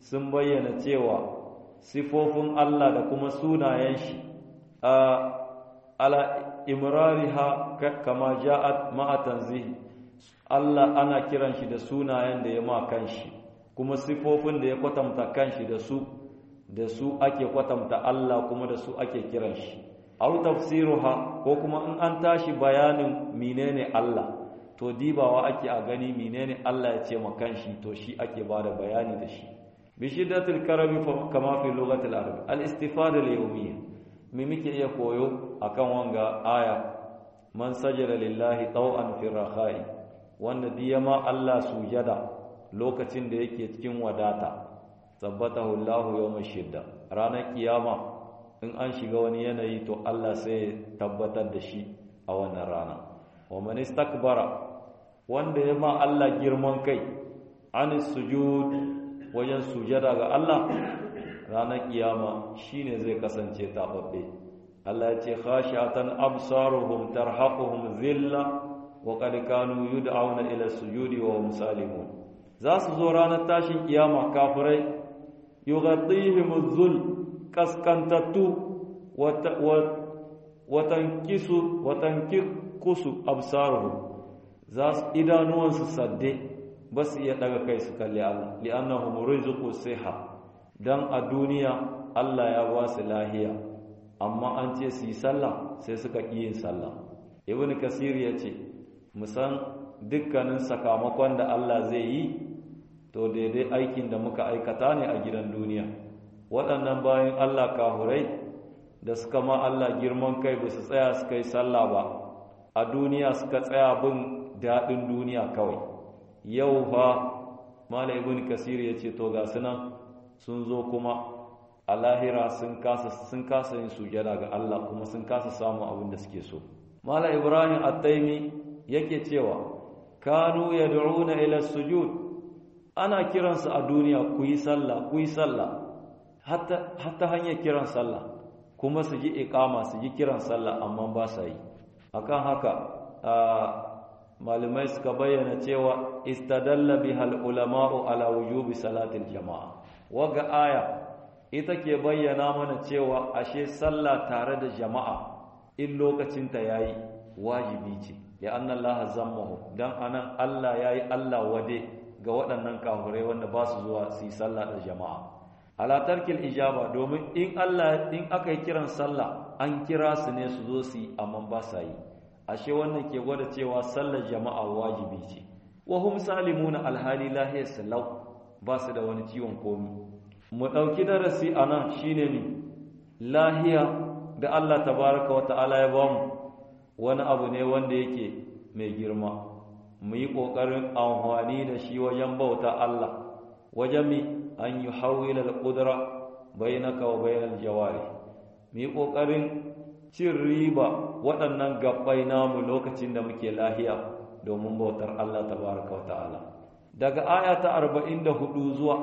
sun bayyana cewa sifofin Allah da kuma sunayen shi a ala imrariha kama ja'at ma'a tanzihi Allah ana kiran shi da sunayen da ya ma kanshi kuma sifofin da ya kwatanta kanshi da su da su ake kwatanta Allah kuma da su ake kiran shi aw tafsiruha ko kuma in an tashi bayanin menene Allah to dibawa ake a gani menene Allah ya ce ma kanshi to shi ake bada bayani da shi bi shiddatil karami kama fi lughatil arab al istifada al yawmiyya me muke iya koyo akan wanga aya man sajada lillahi taw'an fi rakhai wanda diyama Allah sujada lokacin da yake cikin wadata tabbatahu Allahu yawm shidda ranar kiyama in an shiga wani yanayi to Allah sai tabbatar da shi a wannan rana wa man istakbara wanda ya ma Allah girman kai anis sujud wajen sujada ga Allah ranar kiyama shine zai kasance tababbe Allah ya ce khashatan absaruhum tarhaquhum dhilla wa qad kanu yud'auna ila sujudi wa hum salimun za su zo ranar tashin kiyama kafirai yughattihim adh-dhul kaskantattu wa tankisu wa tankikusu absaruhum za su idanuwansu sadde ba su iya daga kai su kalli Allah li'annahum rizqu siha dan a duniya Allah ya ba su lahiya amma an ce su yi sallah sai suka ƙi yin sallah ibn kasir ya ce musan dukkanin sakamakon da Allah zai yi to daidai aikin da muka aikata ne a gidan duniya waɗannan bayan Allah kahurai da suka ma Allah girman kai ba su tsaya suka yi sallah ba a duniya suka tsaya bin daɗin duniya kawai yau fa mala ibn kasir ya ce to ga sunan sun zo kuma a lahira sun kasa sun kasa yin sujada ga Allah kuma sun kasa samu abin da suke so mala ibrahim at-taimi yake cewa kanu yad'una ila sujud ana kiransu a duniya ku yi sallah ku yi sallah hatta hatta hanyar kiran sallah kuma su ji iqama su ji kiran sallah amma ba sa yi akan haka malamai suka bayyana cewa istadalla bihal ulama'u ala wujubi salatil jama'a waga aya ita ke bayyana mana cewa ashe sallah tare da jama'a in lokacinta yayi wajibi ce ya anna Allah zammahu dan anan Allah yayi Allah wade ga waɗannan kafirai wanda ba su zuwa su yi sallah da jama'a ala tarkil ijaba domin in Allah in aka yi kiran sallah an kira su ne su zo su yi amma ba sa yi ashe wannan ke gwada cewa sallar jama'a wajibi ce wa hum salimuna alhali lahiyar salau ba su da wani ciwon komi mu ɗauki darasi a nan shi ne ne lahiya da Allah tabaraka wa ta'ala ya bamu wani abu ne wanda yake mai girma mu yi ƙoƙarin amfani da shi wajen bauta Allah wajen mi an yi hawila al-ƙudura bainaka wa bainal jawari mu yi ƙoƙarin cin riba waɗannan gabbai namu lokacin da muke lahiya domin bautar Allah tabaraka wa ta'ala daga aya ta 44 zuwa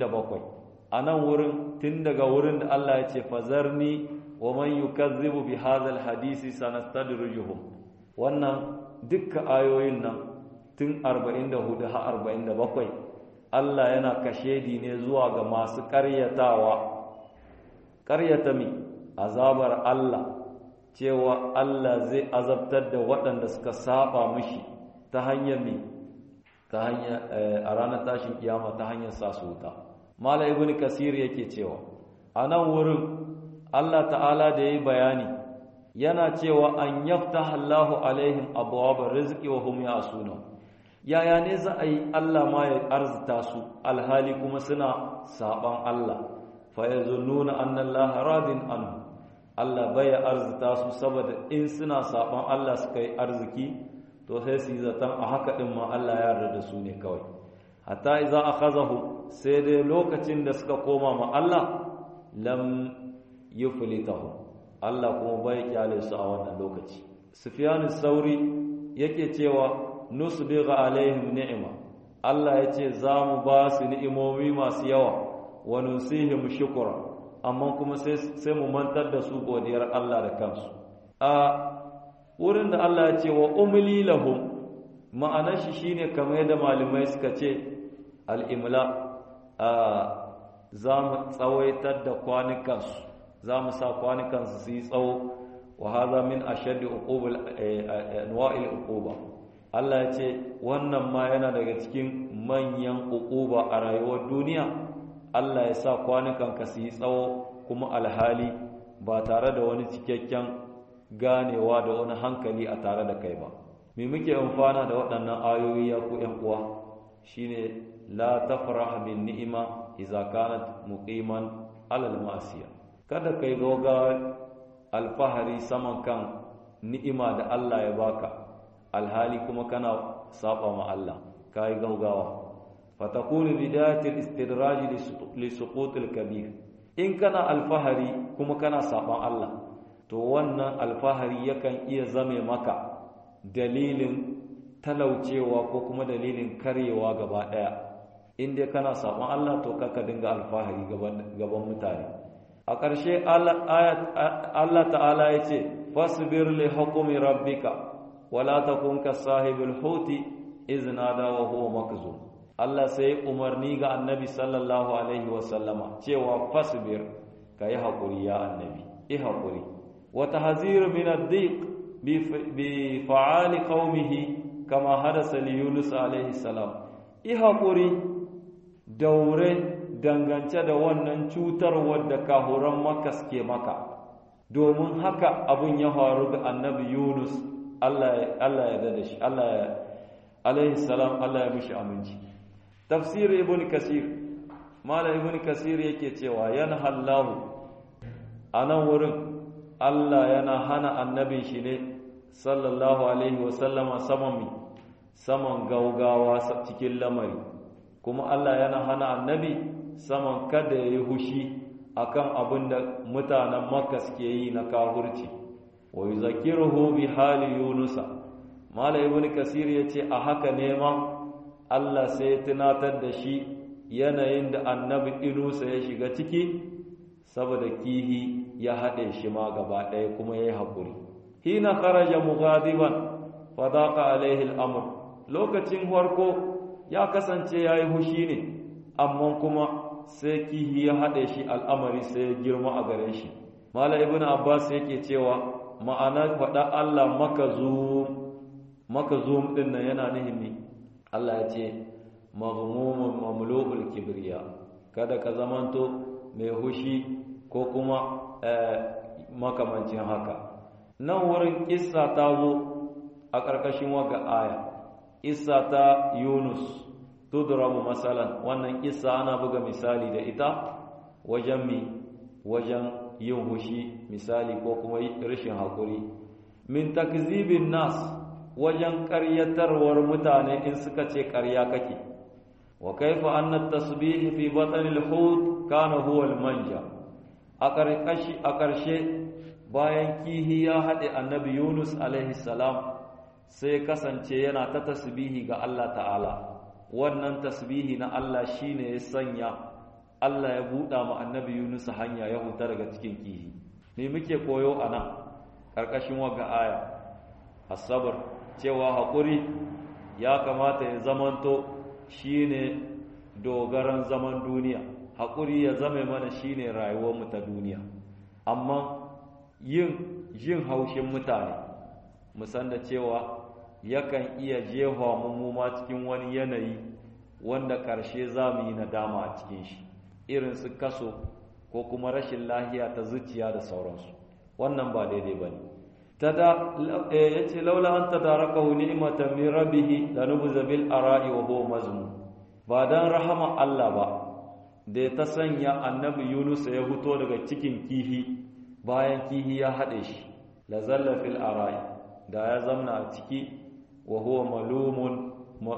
47 a nan wurin tun daga wurin da Allah ya ce fazarni wa man yukazzibu bi hadhal hadisi sanastadrijuhum wannan dukkan ayoyin nan tun 44 har 47 Allah yana kashedi ne zuwa ga masu ƙaryatawa ƙaryata mi azabar Allah cewa Allah zai azabtar da waɗanda suka saba mishi ta hanyar mi ta hanyar a ranar tashin kiyama ta hanyar sa su wuta mala ibn kasir yake cewa a nan wurin Allah ta'ala da yayi bayani yana cewa an yaftaha Allahu alaihim abwaab rizqi wa hum ya'suna yaya ne za a yi Allah ma ya arzuta su alhali kuma suna saban Allah fa yazunnuna anna Allah radin anhu Allah bai arzuta su saboda in suna saban Allah suka yi arziki to sai su yi zaton a haka din ma Allah ya yarda da su ne kawai hatta idza akhazahu sai dai lokacin da suka koma ma Allah lam yuflitahu Allah kuma bai kyale su a wannan lokaci Sufyan sauri yake cewa nusbigha alaihim ni'ma Allah yace za mu ba su ni'imomi masu yawa wa nusihim shukra amma kuma sai sai mu mantar da su godiyar Allah da kansu a wurin da Allah ya ce wa umli lahum ma'anar shi shine kamar yadda malamai suka ce al-imla za mu tsawaitar da kwanukansu za mu sa kwanukansu su yi tsawo wa haza min ashaddi uqubul anwa'il uquba Allah ya ce wannan ma yana daga cikin manyan uquba a rayuwar duniya Allah ya sa kwanukanka su yi tsawo kuma alhali ba tare da wani cikakken ganewa da wani hankali a tare da kai ba me muke amfana da waɗannan ayoyi ya ku ƴan uwa shine la tafrah bin ni'ima idza kanat muqiman alal ma'siya kada kai goga alfahari saman kan ni'ima da Allah ya baka alhali kuma kana saba ma Allah kai gaugawa fatakunu bidayatil istidraj li suqutil kabir in kana alfahari kuma kana saban Allah to wannan alfahari yakan iya zame maka dalilin talaucewa ko kuma dalilin karyewa gaba daya in dai kana saban Allah to kaka dinga alfahari gaban mutane a ƙarshe Allah ta'ala ya ce fasbir li hukumi rabbika wala takun ka sahibul huti iznada wa huwa makzum Allah sai umarni ga annabi sallallahu alaihi wa sallama cewa fasbir kai hakuri ya annabi i hakuri wa tahzir min ad-diq bi fa'ali qaumihi kama hadasa li yunus alaihi salam i hakuri daure dangance da wannan cutar wadda kahuran maka suke maka domin haka abun ya faru ga annabi yunus Allah ya dada shi Allah alaihi salam Allah ya mishi aminci tafsir ibn kasir mala ibn kasir yake cewa yana hallahu anan wurin Allah yana hana annabin shi ne sallallahu alaihi wasallama saman mi saman gaugawa cikin lamari kuma Allah yana hana annabi saman kada ya yi hushi akan abin da mutanen makka suke yi na kahurci wa yuzakiruhu bi hali yunusa mala ibn kasir yace a haka ne ma Allah sai ya tunatar da shi yanayin da annabi inusa ya shiga ciki saboda kihi ya haɗe shi ma gaba ɗaya kuma ya yi haƙuri hina kharaja mughadiban fa daqa alaihi al-amr lokacin farko ya kasance yayi hushi ne amma kuma sai kihi ya haɗe shi al'amari sai ya girma a gare shi mala ibn abbas yake cewa ma'ana faɗa Allah maka zoom ɗin nan yana nihimi Allah ya ce maghmumun mamlu'ul kibriya kada ka zamanto mai hushi ko kuma makamancin haka nan wurin kissa ta zo a ƙarƙashin waga aya kissa ta yunus tudrabu masalan wannan kissa ana buga misali da ita wajen mi wajen yin hushi misali ko kuma rashin haƙuri min takzibin nas wajen ƙaryatarwar mutane in suka ce ƙarya kake wa kaifa anna tasbih fi batanil hut kana huwa al manja a ƙarƙashi a ƙarshe bayan kihi ya haɗe annabi Yunus alaihi salam sai kasance yana ta tasbihi ga Allah ta'ala wannan tasbihi na Allah shine ya sanya Allah ya buɗa ma annabi Yunus hanya ya huta daga cikin kihi me muke koyo a nan ƙarƙashin waga aya asabar cewa haƙuri ya kamata ya zamanto shine dogaran zaman duniya haƙuri ya zame mana shine rayuwarmu ta duniya amma yin jin haushin mutane musan da cewa yakan iya jefa mu ma cikin wani yanayi wanda ƙarshe za mu yi nadama a cikin shi irin su kaso ko kuma rashin lahiya ta zuciya da sauransu wannan ba daidai ba ne ya ce laula an ta daraka hu ni'imatan min rabbihi la nubza bil ara'i wa huwa mazmum ba dan rahama Allah ba da ta sanya annabi Yunus ya fito daga cikin kihi bayan kihi ya hade shi la zalla fil ara'i da ya zamna a ciki wa huwa malumun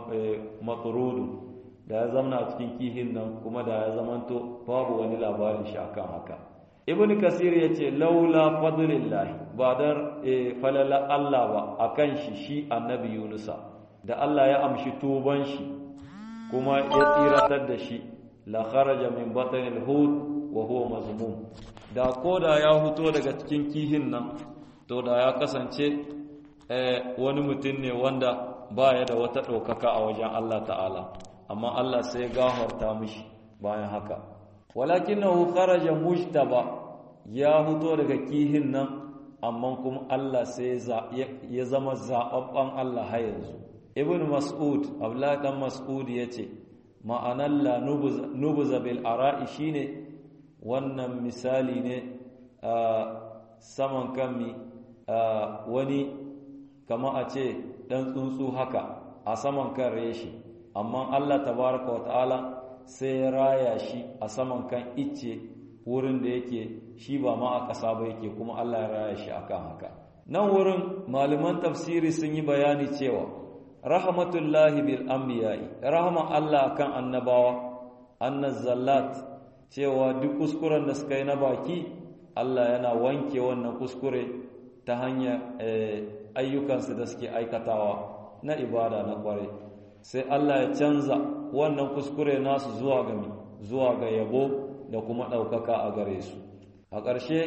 matrudu da ya zamna a cikin kihin nan kuma da ya zamanto babu wani labarin shi akan haka ibn kasir ya ce laula fadlillahi ba dan falala Allah ba akan shi shi annabi yunusa da Allah ya amshi tuban shi kuma ya tsiratar da shi la kharaja min batanil hud wa huwa mazmum da koda ya huto daga cikin kihin nan to da ya kasance wani mutum ne wanda baya da wata ɗaukaka a wajen Allah ta'ala amma Allah sai gafarta mishi bayan haka walakinahu kharaja mujtaba ya fito daga kihin nan amma kuma Allah sai ya zama zababban Allah har yanzu ibn mas'ud abdullah dan mas'ud yace ma'anar la nubuza bil ara'i shine wannan misali ne a saman kanmi wani kama a ce dan tsuntsu haka a saman kan reshi amma Allah tabaraka wa ta'ala sai ya raya shi a saman kan icce wurin da yake shi ba ma a ƙasa ba yake kuma Allah ya raya shi akan haka nan wurin malaman tafsiri sun yi bayani cewa rahmatullahi bil anbiya'i rahman Allah akan annabawa annaz zallat cewa duk kuskuren da suka yi na baki Allah yana wanke wannan kuskure ta hanyar ayyukansu da suke aikatawa na ibada na kwarai sai Allah ya canza wannan kuskure nasu zuwa ga zuwa ga yabo da kuma ɗaukaka a gare su a ƙarshe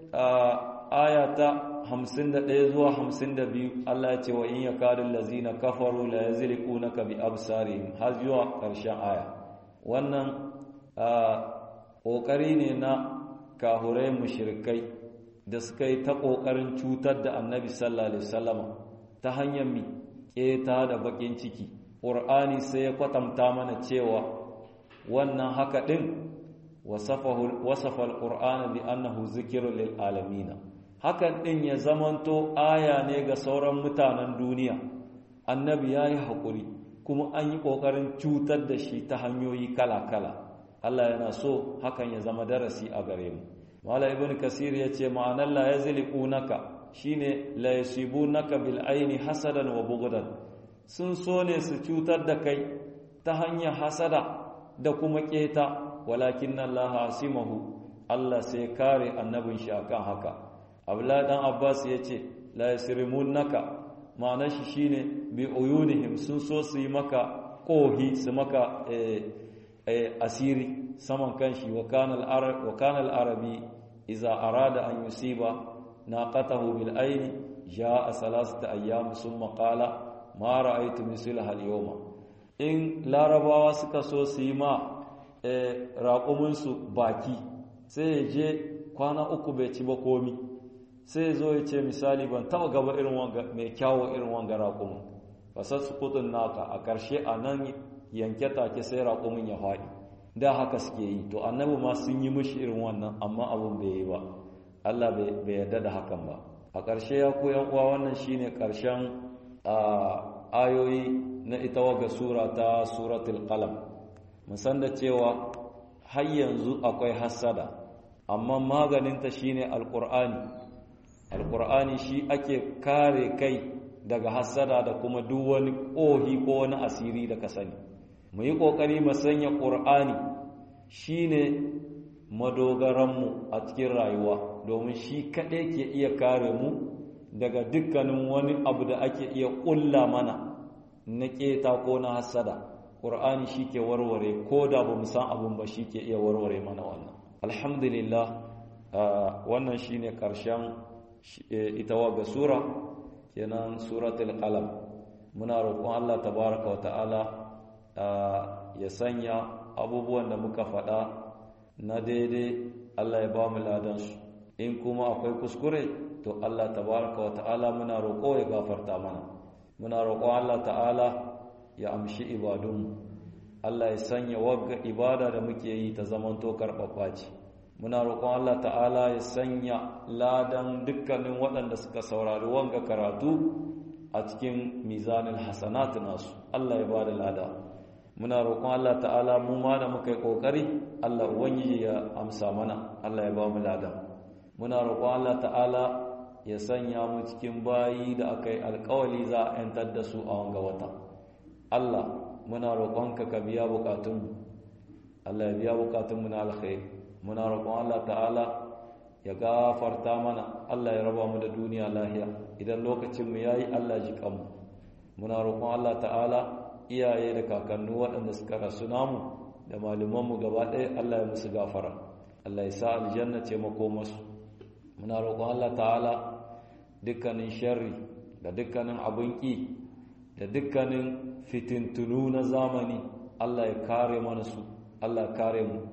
aya ta 51 zuwa 52 Allah ya ce wa in yakadul lazina kafaru la yazliqunaka bi absarihim har zuwa ƙarshen aya wannan ƙoƙari ne na kahurai mushrikai da suka yi ta ƙoƙarin cutar da annabi sallallahu alaihi wasallama ta hanyar mi ƙeta da baƙin ciki ƙur'ani sai ya kwatanta mana cewa wannan haka ɗin wasafa al-ƙur'ana bi annahu zikirun lil alamina hakan ɗin ya zamanto aya ne ga sauran mutanen duniya annabi ya yi haƙuri kuma an yi ƙoƙarin cutar da shi ta hanyoyi kala-kala Allah yana so hakan ya zama darasi a gare mu Mala ibn Kasir ya ce ma'anar la yazliqunaka shine la yasibunaka bil aini hasadan wa bughdan sun so ne su cutar da kai ta hanyar hasada da kuma keta walakin Allah asimahu Allah sai kare annabin shi akan haka Abdullah dan Abbas ya ce la yasrimunaka ma'anar shi shine bi uyunihim sun so su yi maka kohi su maka asiri saman kanshi wa kana al-arabi iza arada an yusiba naqatahu bil aini jaa salasata ayyam summa qala ma ra'aytu mislaha al-yawma in larabawa suka so su yi ma raƙumin su baki sai ya je kwana uku bai ci ba komi sai zo ya ce misali ban taba gaba irin wanga mai kyawo irin wanga raƙumin fasar su kudin naka a ƙarshe a nan yanke take sai raƙumin ya faɗi da haka suke yi to annabi ma sun yi mishi irin wannan amma abin bai yi ba Allah bai yarda da hakan ba a ƙarshe ya koyan uwa wannan shine ƙarshen ayoyi na ita waga sura ta suratul qalam musan da cewa har yanzu akwai hassada amma maganinta shine alqur'ani alqur'ani shi ake kare kai daga hassada da kuma duk wani ƙohi ko wani asiri da ka sani mu yi ƙoƙari mu sanya ƙur'ani shine madogaranmu a cikin rayuwa domin shi kaɗai ke iya kare mu daga dukkanin wani abu da ake iya ƙulla mana na ƙeta ko na hassada ƙur'ani shi ke warware ko da ba mu san abin ba shi ke iya warware mana wannan alhamdulillah wannan shine ƙarshen ita waga sura kenan suratul qalam muna roƙon Allah tabaraka wa ta'ala ya sanya abubuwan da muka faɗa na daidai Allah ya ba mu ladansu in kuma akwai kuskure to Allah tabaraka wa ta'ala muna roƙo ya gafarta mana muna roƙon Allah ta'ala ya amshi ibadunmu Allah ya sanya wagga ibada da muke yi ta zamanto karɓaɓɓa ce muna roƙon Allah ta'ala ya sanya ladan dukkanin waɗanda suka saurari wanga karatu a cikin mizanin hasanatu nasu Allah ya ba da lada muna roƙon Allah ta'ala mu ma da muka yi ƙoƙari Allah ubangiji ya amsa mana Allah ya ba mu lada muna roƙon Allah ta'ala ya sanya mu cikin bayi da aka yi alƙawali za a yantar da su a wanga wata Allah muna roƙonka ka biya buƙatunmu Allah ya biya buƙatunmu na alkhairi muna roƙon Allah ta'ala ya gafarta mana Allah ya raba mu da duniya lahiya idan lokacin mu yayi Allah ji kanmu muna roƙon Allah ta'ala iyaye da kakannu waɗanda suka rasu namu da malumanmu gaba ɗaya Allah ya musu gafara Allah ya sa aljanna ce makomasu muna roƙon Allah ta'ala dukkanin sharri da dukkanin abin ƙi da dukkanin fitintunu na zamani Allah ya kare mana su Allah ya kare mu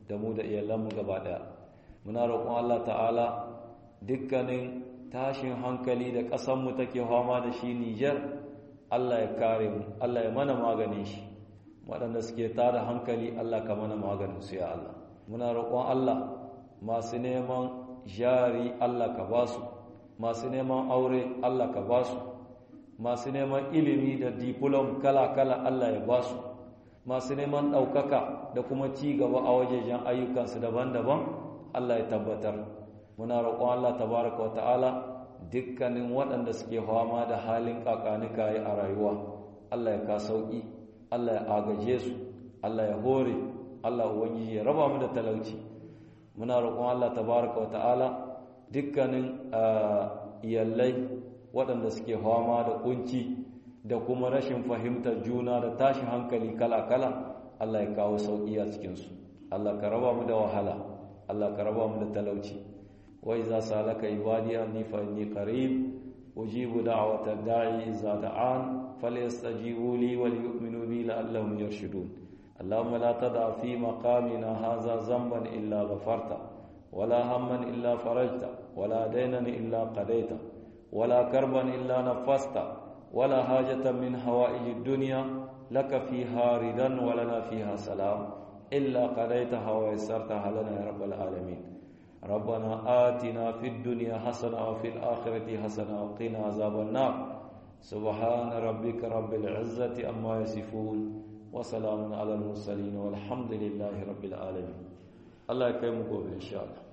da mu da iyalanmu gaba ɗaya muna roƙon Allah ta'ala dukkanin tashin hankali da ƙasanmu take fama da shi Nijar Allah ya kare mu Allah ya mana maganin shi waɗanda suke tada hankali Allah ka mana maganin su ya Allah muna roƙon Allah masu neman jari Allah ka ba su masu neman aure Allah ka ba su masu neman ilimi da diplom kala-kala Allah ya ba su masu neman ɗaukaka da kuma ci gaba a wajejen ayyukansu daban-daban Allah ya tabbatar muna roƙon Allah tabaraka wa ta'ala dukkanin waɗanda suke fama da halin kakanika a rayuwa Allah ya ka sauƙi Allah ya agaje su Allah ya hore Allah ubangiji ya raba mu da talauci muna roƙon Allah tabaraka wa ta'ala dukkanin iyallai waɗanda suke fama da kunci da kuma rashin fahimtar juna da tashin hankali kala-kala Allah ya kawo sauƙi a cikinsu Allah ka raba mu da wahala Allah ka raba mu da talauci wa iza salaka ibadi anni fa inni qarib ujibu da'wata da'i iza da'an falyastajibu li wal yu'minu bi la'allahum yarshudun اللهم لا تدع في مقامنا هذا ذنبا إلا غفرته ولا هما إلا فرجته ولا دينا إلا قضيته ولا كربا إلا نفسته ولا حاجة من حوائج الدنيا لك فيها ردا ولنا فيها سلام إلا قضيتها ويسرتها لنا يا رب العالمين ربنا آتنا في الدنيا حسنة وفي الآخرة حسنة وقنا عذاب النار سبحان ربك رب العزة أما يصفون وسلام على المرسلين والحمد لله رب العالمين الله يكرمكم إن شاء الله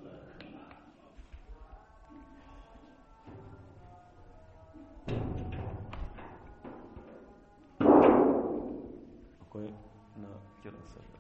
akwai na kiransa